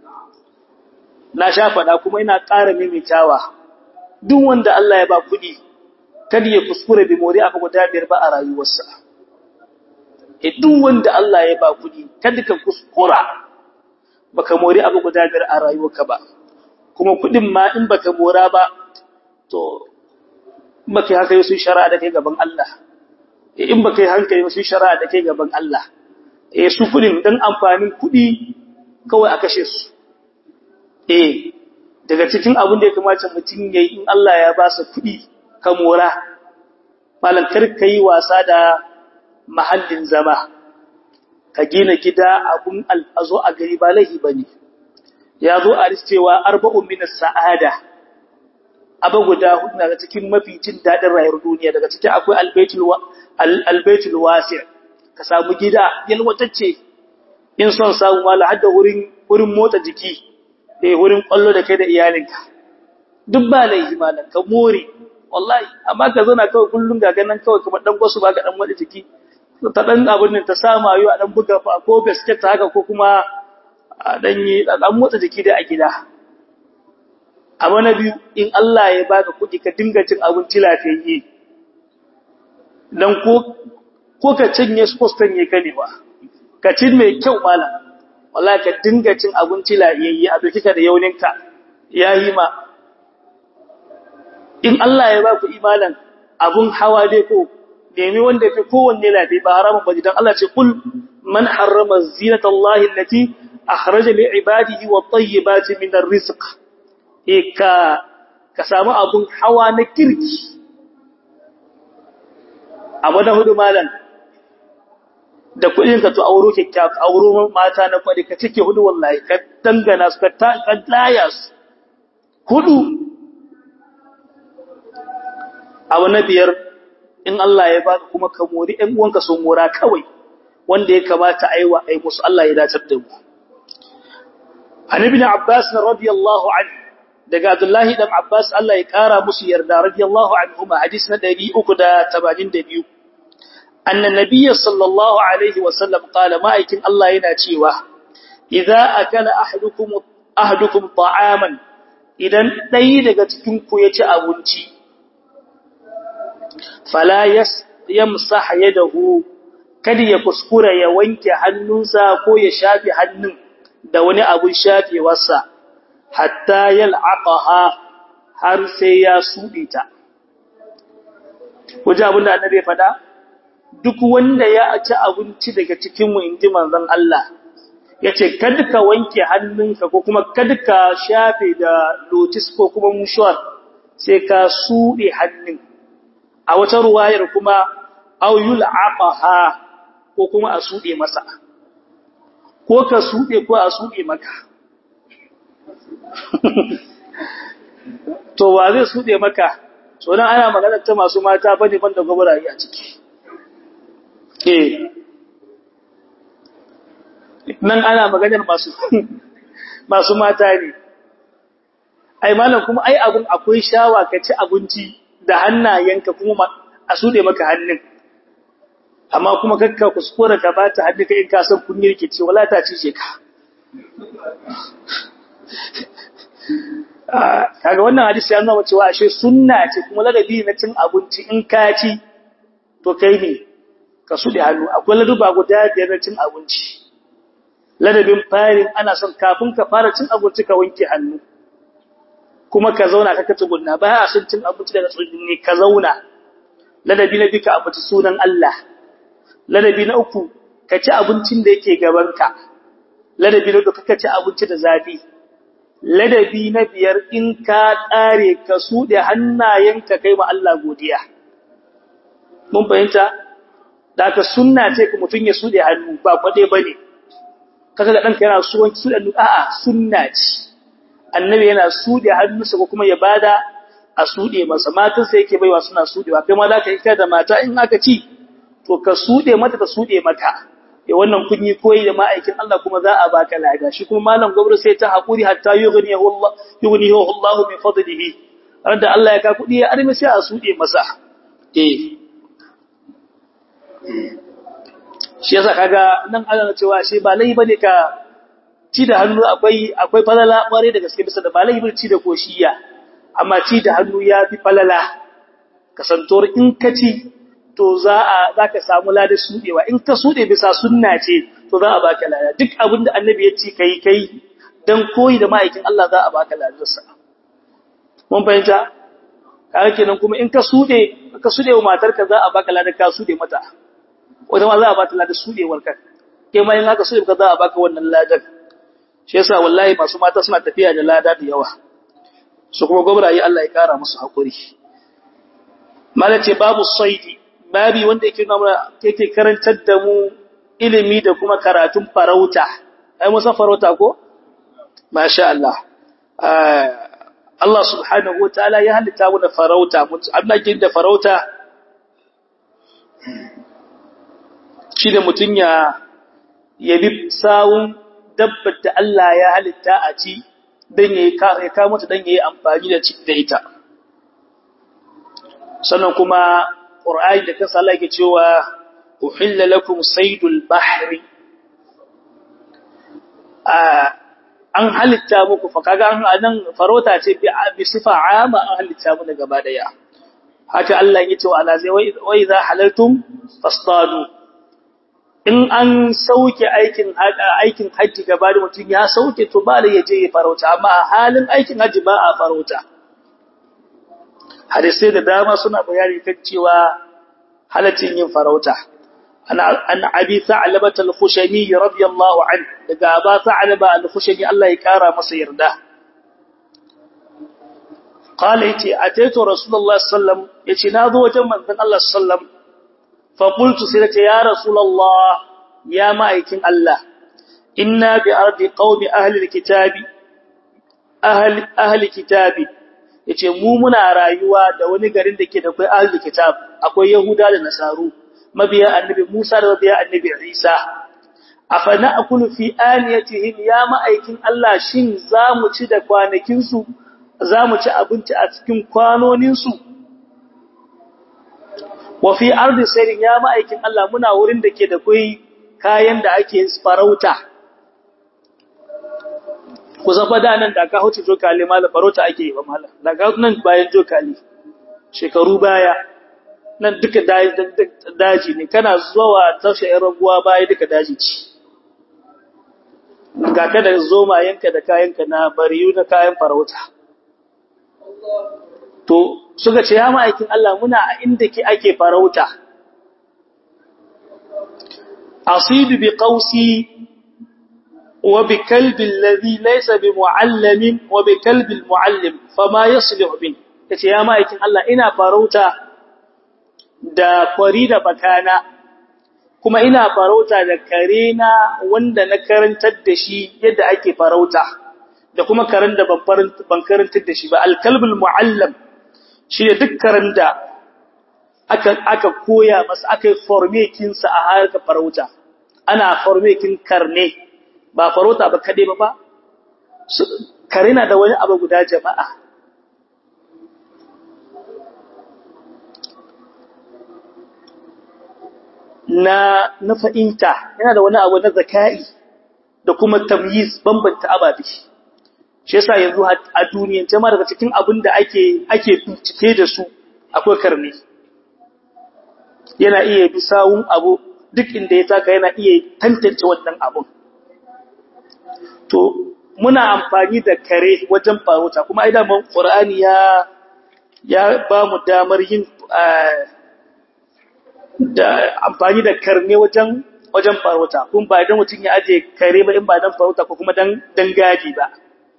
na sha fada kuma ina ƙara mimitawa duk wanda Allah ya ba kudi kada ya kuskure bi mori aka guda biyar ba a rayuwarsa e duk wanda Allah ya ba kudi kada ka kuskura baka mori abu guda biyar a rayuwarka ba kuma kudin ma in baka mora ba to baka haka yi sun shari'a da kai gaban Allah in baka yi hankali sun shari'a da kai gaban Allah eh su kudin dan amfanin kudi kawai aka kashe su eh daga cikin abin da ya kamata mutum yayi in Allah ya ba sa kudi ka mora malan kar kai wasa da mahallin zama ka gina gida abun al'azo a gari ba laifi bane ya zo a cewa arba'un min as-sa'ada aba guda hudu daga cikin mafi jin dadin rayuwar duniya daga cikin akwai albaitul albaitul wasi' ka samu gida yalwatacce in son samu mala hadda wurin wurin motsa jiki eh wurin kwallo da kai da iyalinka duk ba laifi malam ka more wallahi amma ka zauna kawai kullun ga ganan kawai kamar dan gwasu ba ka dan wani jiki ta dan abin nan ta sama yo a dan buga fa ko basket haka ko kuma a dan yi dan motsa jiki da a gida abu na biyu in Allah ya baka kuɗi ka dinga cin abinci lafiyayye dan ko ko ka cinye su ko sanye ka ne ba ka cin mai kyau malam wallahi ka dinga cin abinci lafiyayye a dukika da yauninka yayi ma in Allah ya baku imanan abun hawa dai ko nemi wanda fi kowanne lafi ba haramun ba dan Allah ce kul man harrama zinata Allah allati akhraja li ibadihi wat tayyibati min arrizq e ka ka samu abun hawa na kirki abu da hudu malan da kudin ka to auro kikkiya auro mata na kwadi ka cike hudu wallahi ka dangana su ka ta laya su hudu abu na biyar in Allah ya baka kuma ka mori ɗan uwanka sun mora kawai wanda ya kamata aiwa ai musu Allah ya dace da mu An ibn Abbas radiyallahu anhu daga Abdullahi dan Abbas Allah ya kara musu yarda radiyallahu anhuma hadisi na 382 anna nabiyyi sallallahu alaihi wa sallam qala ma'aikin Allah yana cewa idza akala ahadukum ahadukum ta'aman idan dai daga cikin ku ya ci abinci fala yamsah yadahu kada ya kuskura ya wanke hannunsa ko ya shafi hannun da wani abun shafewarsa hatta yal'aqaha har sai ya sude ta kuje abin da annabi fada duk wanda ya ci abinci daga cikin mu inji manzon Allah yace kada ka wanke hannunka ko kuma kada ka shafe da lotis ko kuma mushuwar sai ka sude hannun a wata ruwayar kuma auyul aqaha ko kuma a sude masa ko ka sude ko a sude maka to wa zai sude maka so dan ana magana ta masu mata bane banda gobarayi a ciki eh nan ana maganar masu masu mata ne ai malam kuma ai abun akwai shawa ka ci abinci da hannayenka kuma a sude maka hannun amma kuma kakka kuskura ka bata hannu ka in ka san kun yirke ce wala ta ci ka kaga wannan hadisi ya nuna cewa ashe sunna ce kuma ladabi na cin abinci in ka ci to kai ne ka sude hannu akwai laduba guda biyar na cin abinci ladabin farin ana son kafin ka fara cin abinci ka wanke hannu kuma ka zauna ka kace gunna ba a son cin abinci daga tsugunni ka zauna ladabi na bika abuci sunan Allah ladabi na uku ka ci abincin da yake gabanka ladabi na uku ka ci abinci da zafi ladabi na biyar in ka ƙare ka suɗe hannayenka kai ma Allah godiya mun fahimta da ka sunna ce ka mutum ya suɗe hannu ba kwade ba ne kaka ga ɗanka yana suwan suɗe hannu a'a sunna ce annabi yana suɗe hannunsa ko kuma ya bada a suɗe masa matansa yake baiwa suna suɗewa kai ma za ka yi da mata in aka ci to ka suɗe mata ta suɗe maka ya wannan kun yi koyi da ma'aikin Allah kuma za a baka lada shi kuma malam gwamnati sai ta haƙuri hatta yughnihu Allah yughnihu Allah min fadlihi da Allah ya ka kuɗi ya armi sai a suɗe masa eh shi yasa kaga nan ana cewa shi ba lai bane ka ci da hannu akwai akwai falala bare da gaske bisa da ba lai ci da koshiya amma ci da hannu ya fi falala kasantor in ka ci to za a zaka samu ladar sudewa in ka sude bisa sunna ce to za a baka lada duk abin da annabi ya ci kai kai dan koyi da ma'aikin Allah za a baka ladarsa mun fahimta kaga kenan kuma in ka sude ka sude wa matarka za a baka ladar ka sude mata wata ma za a bata ladar sudewar ka kai ma in haka sude ka za a baka wannan ladar shi yasa wallahi masu mata suna tafiya da lada da yawa su kuma gobrayi Allah ya kara musu hakuri malace babu saidi babi wanda yake nuna yake karantar da mu ilimi da kuma karatun farauta ai musan farauta ko masha Allah Allah subhanahu wataala ya halitta mu da farauta Allah ke da farauta shi da mutun ya yabi sawun dabbar da Allah ya halitta a ci dan yayi ya kawo mata dan yayi amfani da da ita sannan kuma Qur'ani da kansa Allah yake cewa uhilla lakum saydul bahri an halitta muku fa kaga an nan farota ce bi sifa ama an halitta mu gaba daya haka Allah yake cewa ala zai wa idza halaltum fastadu in an sauke aikin aikin haji gaba da mutum ya sauke to ba da yaje ya farauta amma a halin aikin haji ba a farauta hadisai da dama suna bayani kan cewa halaccin yin farauta an abi sa'laba al-khushani radiyallahu an daga aba sa'laba al-khushani Allah ya kara masa yarda qala yace ataitu rasulullahi sallam yace na zo wajen manzon Allah sallam fa qultu sai yace ya rasulullah ya ma'aikin Allah inna bi ardi qaumi ahli al-kitabi ahli ahli kitabi yace mu muna rayuwa da wani garin da ke da kai ahlul kitab akwai yahuda da nasaru mabiya annabi Musa da mabiya annabi Isa afana akulu fi aniyatihim ya ma'aikin Allah shin zamu ci da kwanakin su zamu ci abinci a cikin kwanonin su wa fi ardi sayrin ya ma'aikin Allah muna wurin da ke da kai kayan da ake farauta ku zafa da nan da ka huce jokali mala farauta ake yi ba mala daga nan bayan jokali shekaru baya nan duka daji ne kana zuwa taushe yan raguwa baya duka daji ce ga ka da zomayenka da kayanka na bariyu na kayan farauta to suka ce ya ma'aikin Allah muna a inda ke ake farauta asidu bi qausi وبكلب الذي ليس بمعلم وبكلب المعلم فما يصلح به kace ya ma'aikin Allah ina farauta da kwari da bakana kuma ina farauta da karena wanda na karantar da shi yadda ake farauta da kuma karen da ban karantar da shi ba alkalbul muallam shi ne duk karen da aka aka koya masa aka forme kinsa a harkar farauta ana forme kin karne ba farauta ba kade ba ba kare na da wani abu guda jama'a na na fa'inta yana da wani abu na zaka'i da kuma tamyiz bambanta ababe shi yasa yanzu a duniyan jama'a daga cikin abin da ake ake bincike da su akwai karni yana iya bi sawun abu duk inda ya taka yana iya tantance wannan abun to muna amfani da kare wajen farauta kuma ai daman qur'ani ya ya ba mu damar yin da amfani da karne wajen wajen farauta kun ba idan mutum ya aje kare ba in ba dan farauta ko kuma dan dan gadi ba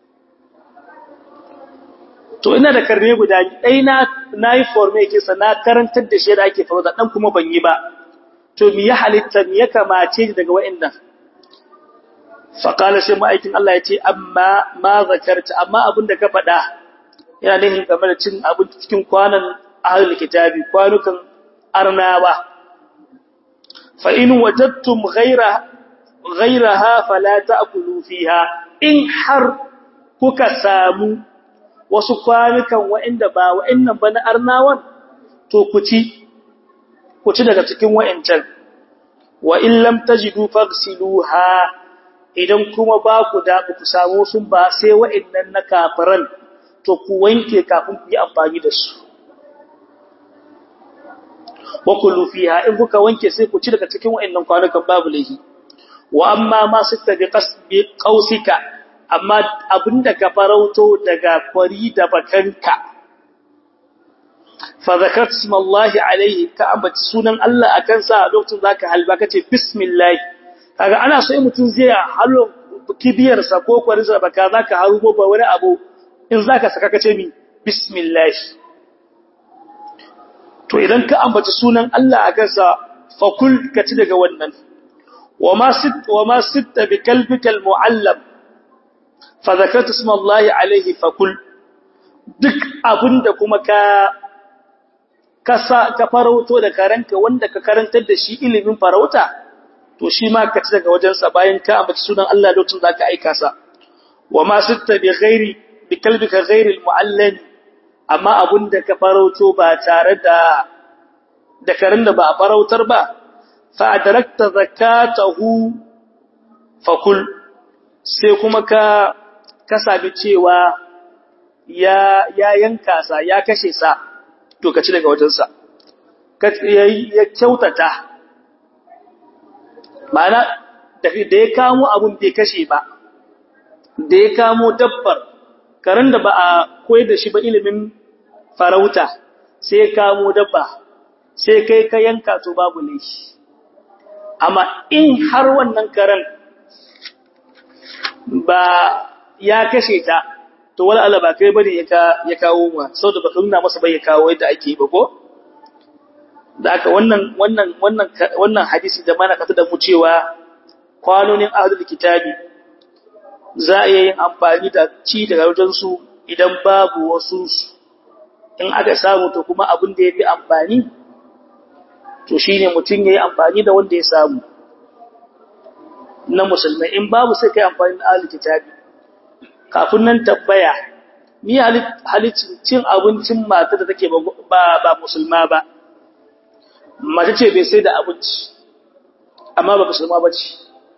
to ina da karne guda ɗai na nayi forme yake sa na karantar da shi da ake farauta dan kuma ban yi ba to me ya halitta me ya kamace daga wa'annan fa qala sai ma'aikin Allah ya ce amma ma zakarta amma abinda ka faɗa yana nihin game da cin abinci cikin kwanan ahlul kitabi kwanukan arnawa fa in wajadtum ghayra ghayraha fala ta'kulu fiha in har kuka samu wasu kwanukan wa'inda ba wa'innan ba na arnawan to ku ci ku ci daga cikin wa'incan wa in lam tajidu faghsiluha idan kuma ba ku da ku samu sun ba sai wa'innan na kafiran to ku wanke kafin ku yi amfani da su wa kullu fiha in kuka wanke sai ku ci daga cikin wa'annan kwanukan babu lahi wa amma ma sitta bi qasbi qausika amma abinda ka farauto daga kwari da bakanka fa zakat smallahi alaihi ka ambaci sunan Allah akan sa lokacin zaka halba kace bismillah kaga ana so in mutun zai halo kibiyar sa ko kwarin sa baka zaka harubo ba wani abu in zaka saka kace mi bismillah to idan ka ambaci sunan Allah a kansa fakul ka ci daga wannan wama sit wama sitta bi kalbika almuallam fa zakarta isma Allah alaihi fakul duk abinda kuma ka kasa ka farauto da karanka wanda ka karantar da shi ilimin farauta to shi ma ka ci daga wajensa bayan ka ambaci sunan Allah lokacin zaka aika sa wama sitta bi ghairi bi kalbika ghairi almuallam amma abun da ka farauto ba tare da da karin da ba a farautar ba fa adrakta zakatahu fakul sai kuma ka ka sabi cewa ya ya yanka sa ya kashe sa to ka ci daga wajen sa ka ya kyautata ma'ana da ya kamo abun bai kashe ba da ya kamo dabbar karin da ba a koyar da shi ba ilimin farauta sai kamo dabba sai kai ka yanka to babu laifi amma in har wannan karen ba ya kashe ta to wala Allah ba kai bane ya kawo ma saboda baka nuna masa bai ya kawo yadda ake ba ko da aka wannan wannan wannan wannan hadisi da mana kata da mu cewa kwanonin ahlul kitabi za a yin amfani da ci daga wajen su idan babu wasu in aka samu to kuma abin da ya fi amfani to shi ne mutum ya yi amfani da wanda ya samu na musulmai in babu sai kai amfani da ahli kitabi kafin nan tabbaya ni halicin cin abincin mata da take ba ba musulma ba mace ce bai sai da abinci amma ba musulma ba ce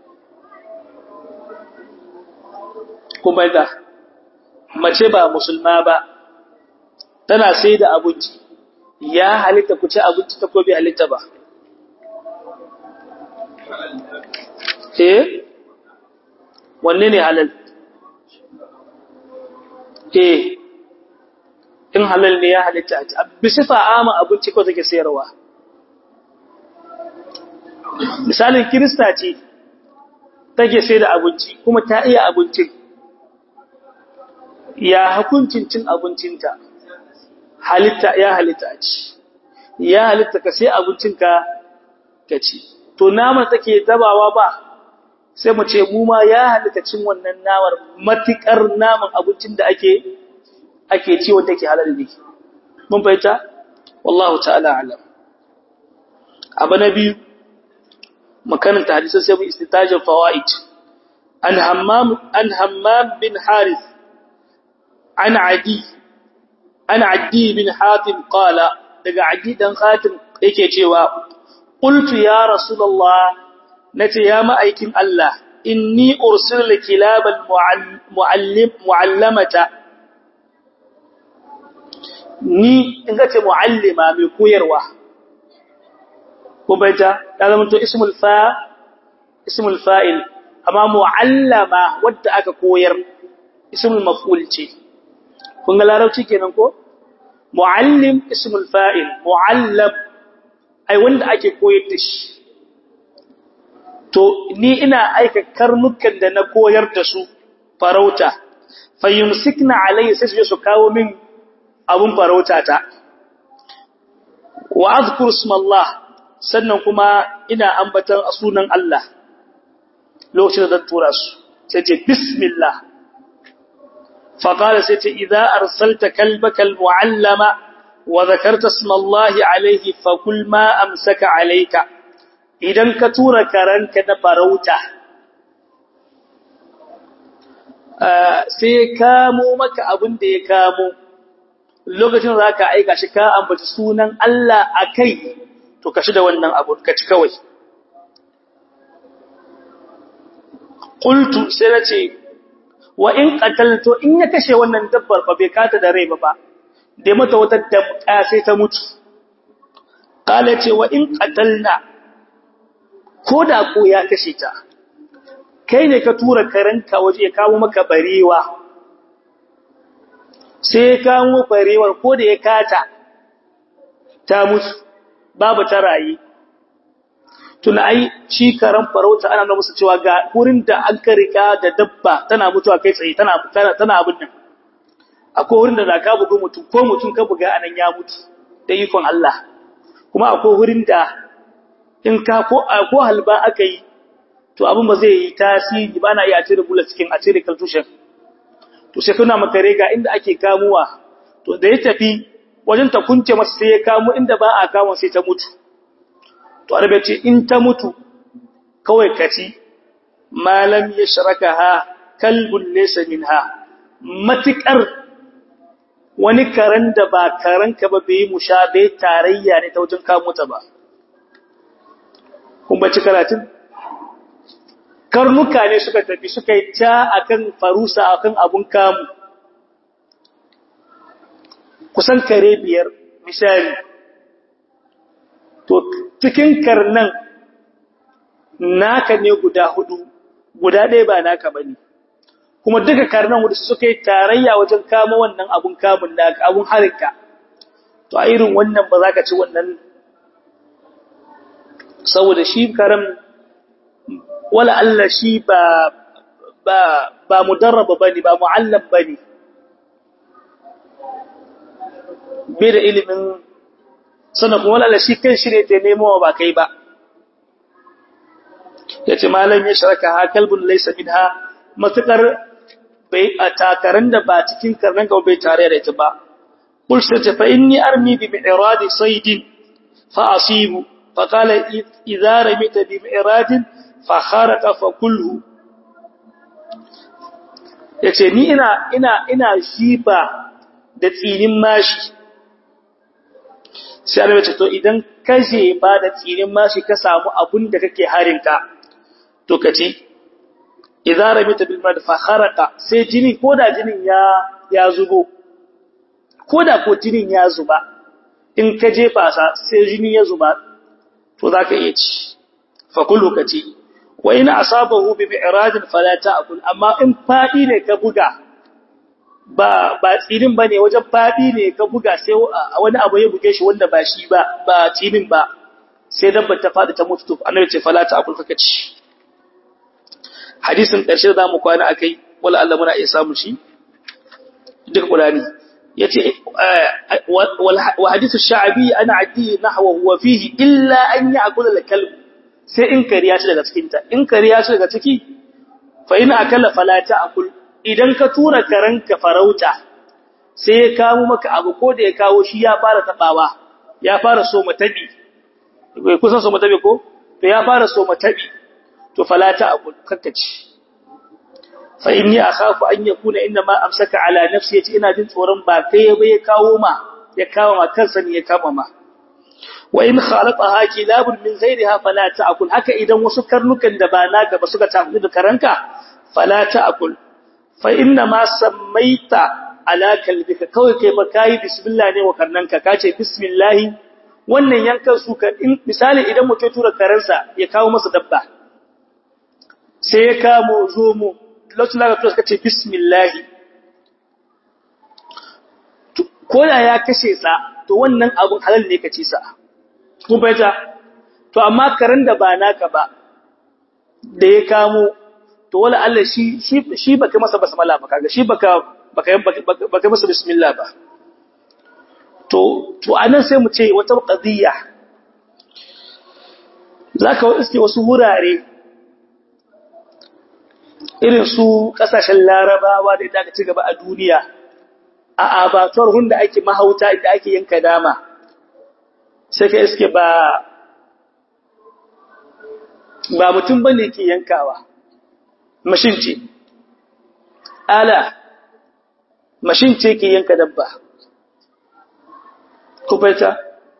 kuma da mace ba musulma ba tana sai da abinci ya halitta ku ci abinci ta ko bai halitta ba eh wanne ne halal eh in halal ne ya halitta a ci bisifa ama abinci ko take sayarwa misalin kirista ce take sai da abinci kuma ta iya abincin ya hukuncin cin abincinta halitta ya halitta a ci ya halitta ka sai abincinka ka ci to naman take tabawa ba sai mu ce mu ma ya halitta cin wannan namar matikar naman abincin da ake ake ci wanda ke halal ne mun fahimta wallahu ta'ala alam abu na biyu makaranta hadisan sai mu istitajin fawaid an hammam an hammam bin harith an adi an adi bin hatim qala daga adi dan hatim yake cewa qultu ya rasulullah nace ya ma'aikin Allah inni ursilu kilabal muallim muallamata ni in ga ce muallima mai koyarwa ko baita ya zama to ismul fa ismul fa'il amma muallama wadda aka koyar ismul maf'ul ce kun ga larabci kenan ko muallim ismul fa'il muallam ai wanda ake koyar da shi to ni ina aika karnukan da na koyar da su farauta fayyumsikna alayhi sai su kawo min abun farauta ta wa azkur ismallah sannan kuma ina ambatan sunan Allah lokacin da zan tura su sai ce bismillah fa qala sai ce idza arsalta kalbaka almuallama wa dhakarta ismallahi alayhi fa kul ma amsaka alayka idan ka tura karanka na farauta sai ya kamo maka abin da ya kamo lokacin za ka aika shi ka ambaci sunan Allah a kai to ka shi da wannan abu ka ci kawai ƙultu sai na ce wa in ƙatalto in ya kashe wannan dabbar ba bai kata da rai ba ba da mata wata damƙa sai ta mutu ƙala ce wa in ƙatalna ko da ko ya kashe ta kai ne ka tura karanka waje ya kawo maka barewa sai ya kawo barewar ko da ya kata ta mutu babu ta rayi tuna ai shi karan farauta ana nuna musu cewa ga wurin da an ka rika da dabba tana mutuwa kai tsaye tana tana abin nan akwai wurin da ka bugu mutum ko mutum ka buga anan ya mutu da ikon Allah kuma akwai wurin da in ka ko ko halba aka yi to abin ba zai yi tasiri ba na iya cire bullet cikin a cire kaltushen to sai kuna makare ga inda ake kamuwa to da ya tafi wajen ta kunce masa sai ya kamo inda ba a kamo sai ta mutu to arabe ce in ta mutu kawai kaci malam ya sharaka ha kalbun laysa minha matikar wani karen da ba karen ka ba bai mushabe tarayya ne ta wajen kamo ta ba kun baci karatun karnuka ne suka tafi suka yi ta akan farusa akan abun kamu kusan kare biyar misali to cikin karnan naka ne guda hudu guda ɗaya ba naka bane kuma duka karnan hudu suka yi tarayya wajen kama wannan abun kamun naka abun harinka to a irin wannan ba za ka ci wannan saboda shi karam wala Allah shi ba ba ba mudarraba bane ba muallam bane bai da ilimin sana kuma wala Allah shi kan shi ne ta nemo ba kai ba yace malam ya sharaka ha kalbun laysa minha matakar bai a takaran da ba cikin karnan ga bai tare da ita ba qul sai fa inni armi bi mi'radi saydin fa asibu fa qala idza ramita bi mi'radin fakharaka fa kulhu yace ni ina ina ina shifa da tsinin mashi sai Allah ce to idan ka je ba da tsinin mashi ka samu abun da kake harinka to kace idza rabita bil mad fakharaka sai jini koda jinin ya ya zubo koda ko jinin ya zuba in ka jefa sa sai jini ya zuba to zaka iya ci fa kullu kace wa in asabahu bi mi'radin fala ta'kul amma in fadi ne ka buga ba ba tsirin bane wajen fadi ne ka buga sai wani abu ya buge shi wanda ba shi ba ba tsirin ba sai dabbar ta fadi ta mutu to annabi ce fala ta'kul kaka ci hadisin karshe da zamu kwana akai wala Allah muna iya samu shi duk Qur'ani yace wa hadithu sha'bi ana addi nahwa huwa fihi illa an ya'kula al-kalb sai in kariya shi daga cikinta in kariya shi daga ciki fa in akala fala ta'kul idan ka tura karanka farauta sai ya kawo maka abu ko da ya kawo shi ya fara tabawa ya fara so matabi bai kusa so matabi ko to ya fara so matabi to fala ta'kul kakkaci fa inni akhafu an yakuna inna ma amsaka ala nafsi yace ina jin tsoron ba kai ya bai kawo ma ya kawo ma kansa ne ya kama ma wa in khalaqaha kilabun min ghayriha fala ta'kul haka idan wasu karnukan da ba naka ba suka tafi da karanka fala ta'kul fa inna ma sammaita ala kalbika kawai kai ba kai bismillah ne wa karnanka kace bismillah wannan yankan su ka in misali idan mutum tura karansa ya kawo masa dabba sai ya kamo zomo lokacin da ka suka ce bismillah ko da ya kashe sa to wannan abun halal ne ka ci sa kun baita to amma karen da ba naka ba da ya kamo to wala Allah shi shi shi baka masa basmala ba kaga shi baka baka baka masa bismillah ba to to anan sai mu ce wata qadiyya zaka iske wasu wurare irin su kasashen larabawa da ita ci gaba a duniya a abatuwar hunda ake mahauta inda ake yanka dama sai ka iske ba ba mutum bane ke yankawa mashin ce ala mashin ce ke yanka dabba kubaita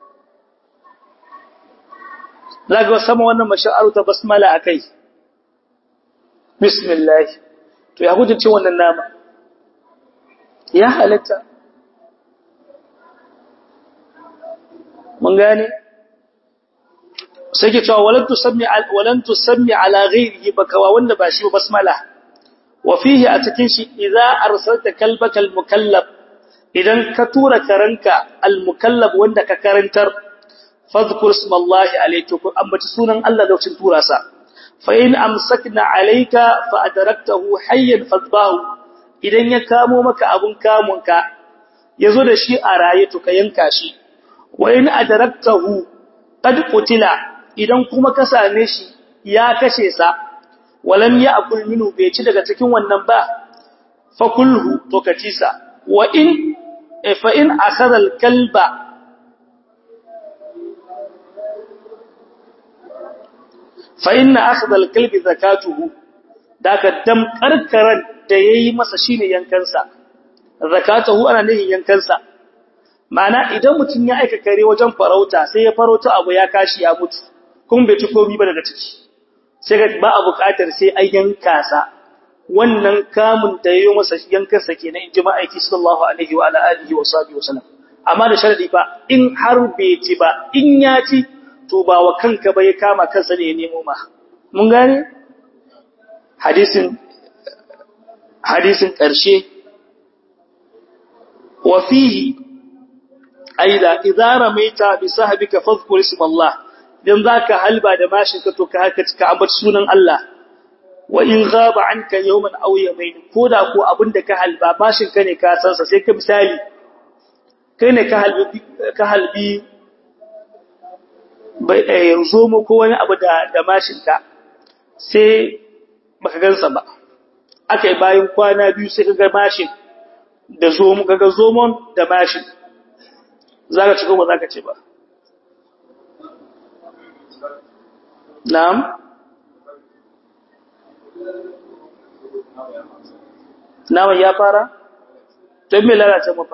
zaga sama wannan mashin aruta basmala akai bismillah to ya hujjace wannan nama ya halatta mun gane sai ke cewa walan tusammi walan tusammi ala ghairihi bakawa wanda ba shi basmala wa fihi a cikin shi idza arsalta kalbaka almukallab idan ka tura karanka almukallab wanda ka karantar fadhkur ismallahi alayhi ku ambaci sunan Allah da cikin tura sa fa in amsakna alayka fa adraktahu hayyan fadbahu idan ya kamo maka abun kamunka yazo da shi a raye to ka yanka shi wa in adraktahu qad qutila idan kuma ka same shi ya kashe sa walam ya'kul minhu bai ci daga cikin wannan ba fa kulhu to ka ci sa wa in fa in akhadha al-kalba fa inna akhadha al-kalbi zakatuhu daga dam karkaran da yayi masa shine yankansa zakatuhu ana nihin yankansa Ma'ana idan mutum ya aika kare wajen farauta sai ya farauta abu ya kashi ya mutu kun bai ci komai ba daga ciki sai ga ba a buƙatar sai an yanka sa wannan kamun da yayi masa yankan sa kenan in jima'a aiki sallallahu alaihi wa alihi wa sahbihi wa sallam amma da sharadi fa in har bai ci ba in ya ci to ba wa kanka ba ya kama kansa ne ya nemo ma mun gane hadisin hadisin ƙarshe wa fihi aida idza ramaita bi sahbika fadhkur isma Allah dan zaka halba da mashin ka to ka haka ka ambaci sunan Allah wa in ghaba anka yawman aw yawmayn koda ko abinda ka halba mashin ka ne ka san sa sai ka misali kai ne ka halbi ka halbi bai yanzu mu ko wani abu da da mashin ka sai baka gansa ba akai bayan kwana biyu sai ka ga mashin da zomo kaga zomon da mashin za ka ci ko ba za ka ce ba na'am naman ya fara don me lalace mafa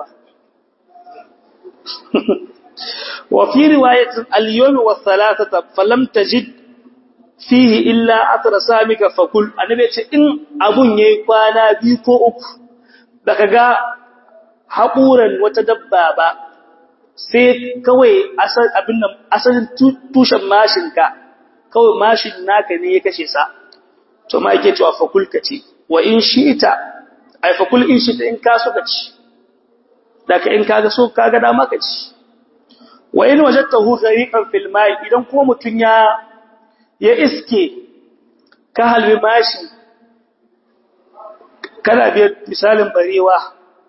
wa fi riwayatin al-yawmi wa thalathata falam tajid fihi illa athra samika fakul annabi ce in abun yayi kwana biyu ko uku baka ga haƙuran wata dabba ba sai kawai abin nan asalin tushen mashinka kawai mashin naka ne ya kashe sa to ma yake cewa fakul ka ce wa in shi'ita ai fakul in shi'ita in ka so ka ci daga in kaga so kaga dama ka ci wa in wajadtahu ghariqan fil ma'i idan kuma mutun ya ya iske ka halbi mashi kana biyar misalin barewa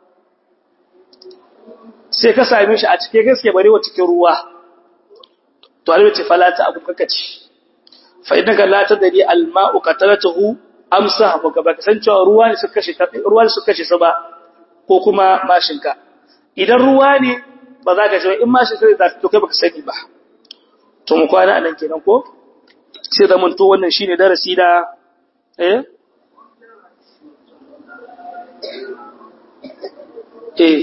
sai ka same shi a cike gaske barewa cikin ruwa to alwi ce falata abu kakaci fa innaka la tadri al ma'u qatalatuhu amsa ba ka baka san cewa ruwa ne suka kashe ruwa ne suka kashe sa ba ko kuma mashinka idan ruwa ne ba za ka ce in mashin sai za to kai baka sani ba to mu kwana anan kenan ko sai da mun to wannan shine darasi da eh eh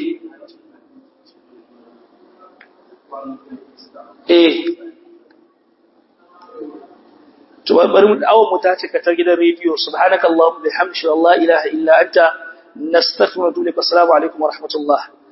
eh to bari mu dawo mu tace ka ta gidan rediyo subhanakallahumma bihamdika la ilaha illa anta nastaghfiruka wa natubu ilaik assalamu alaikum wa rahmatullah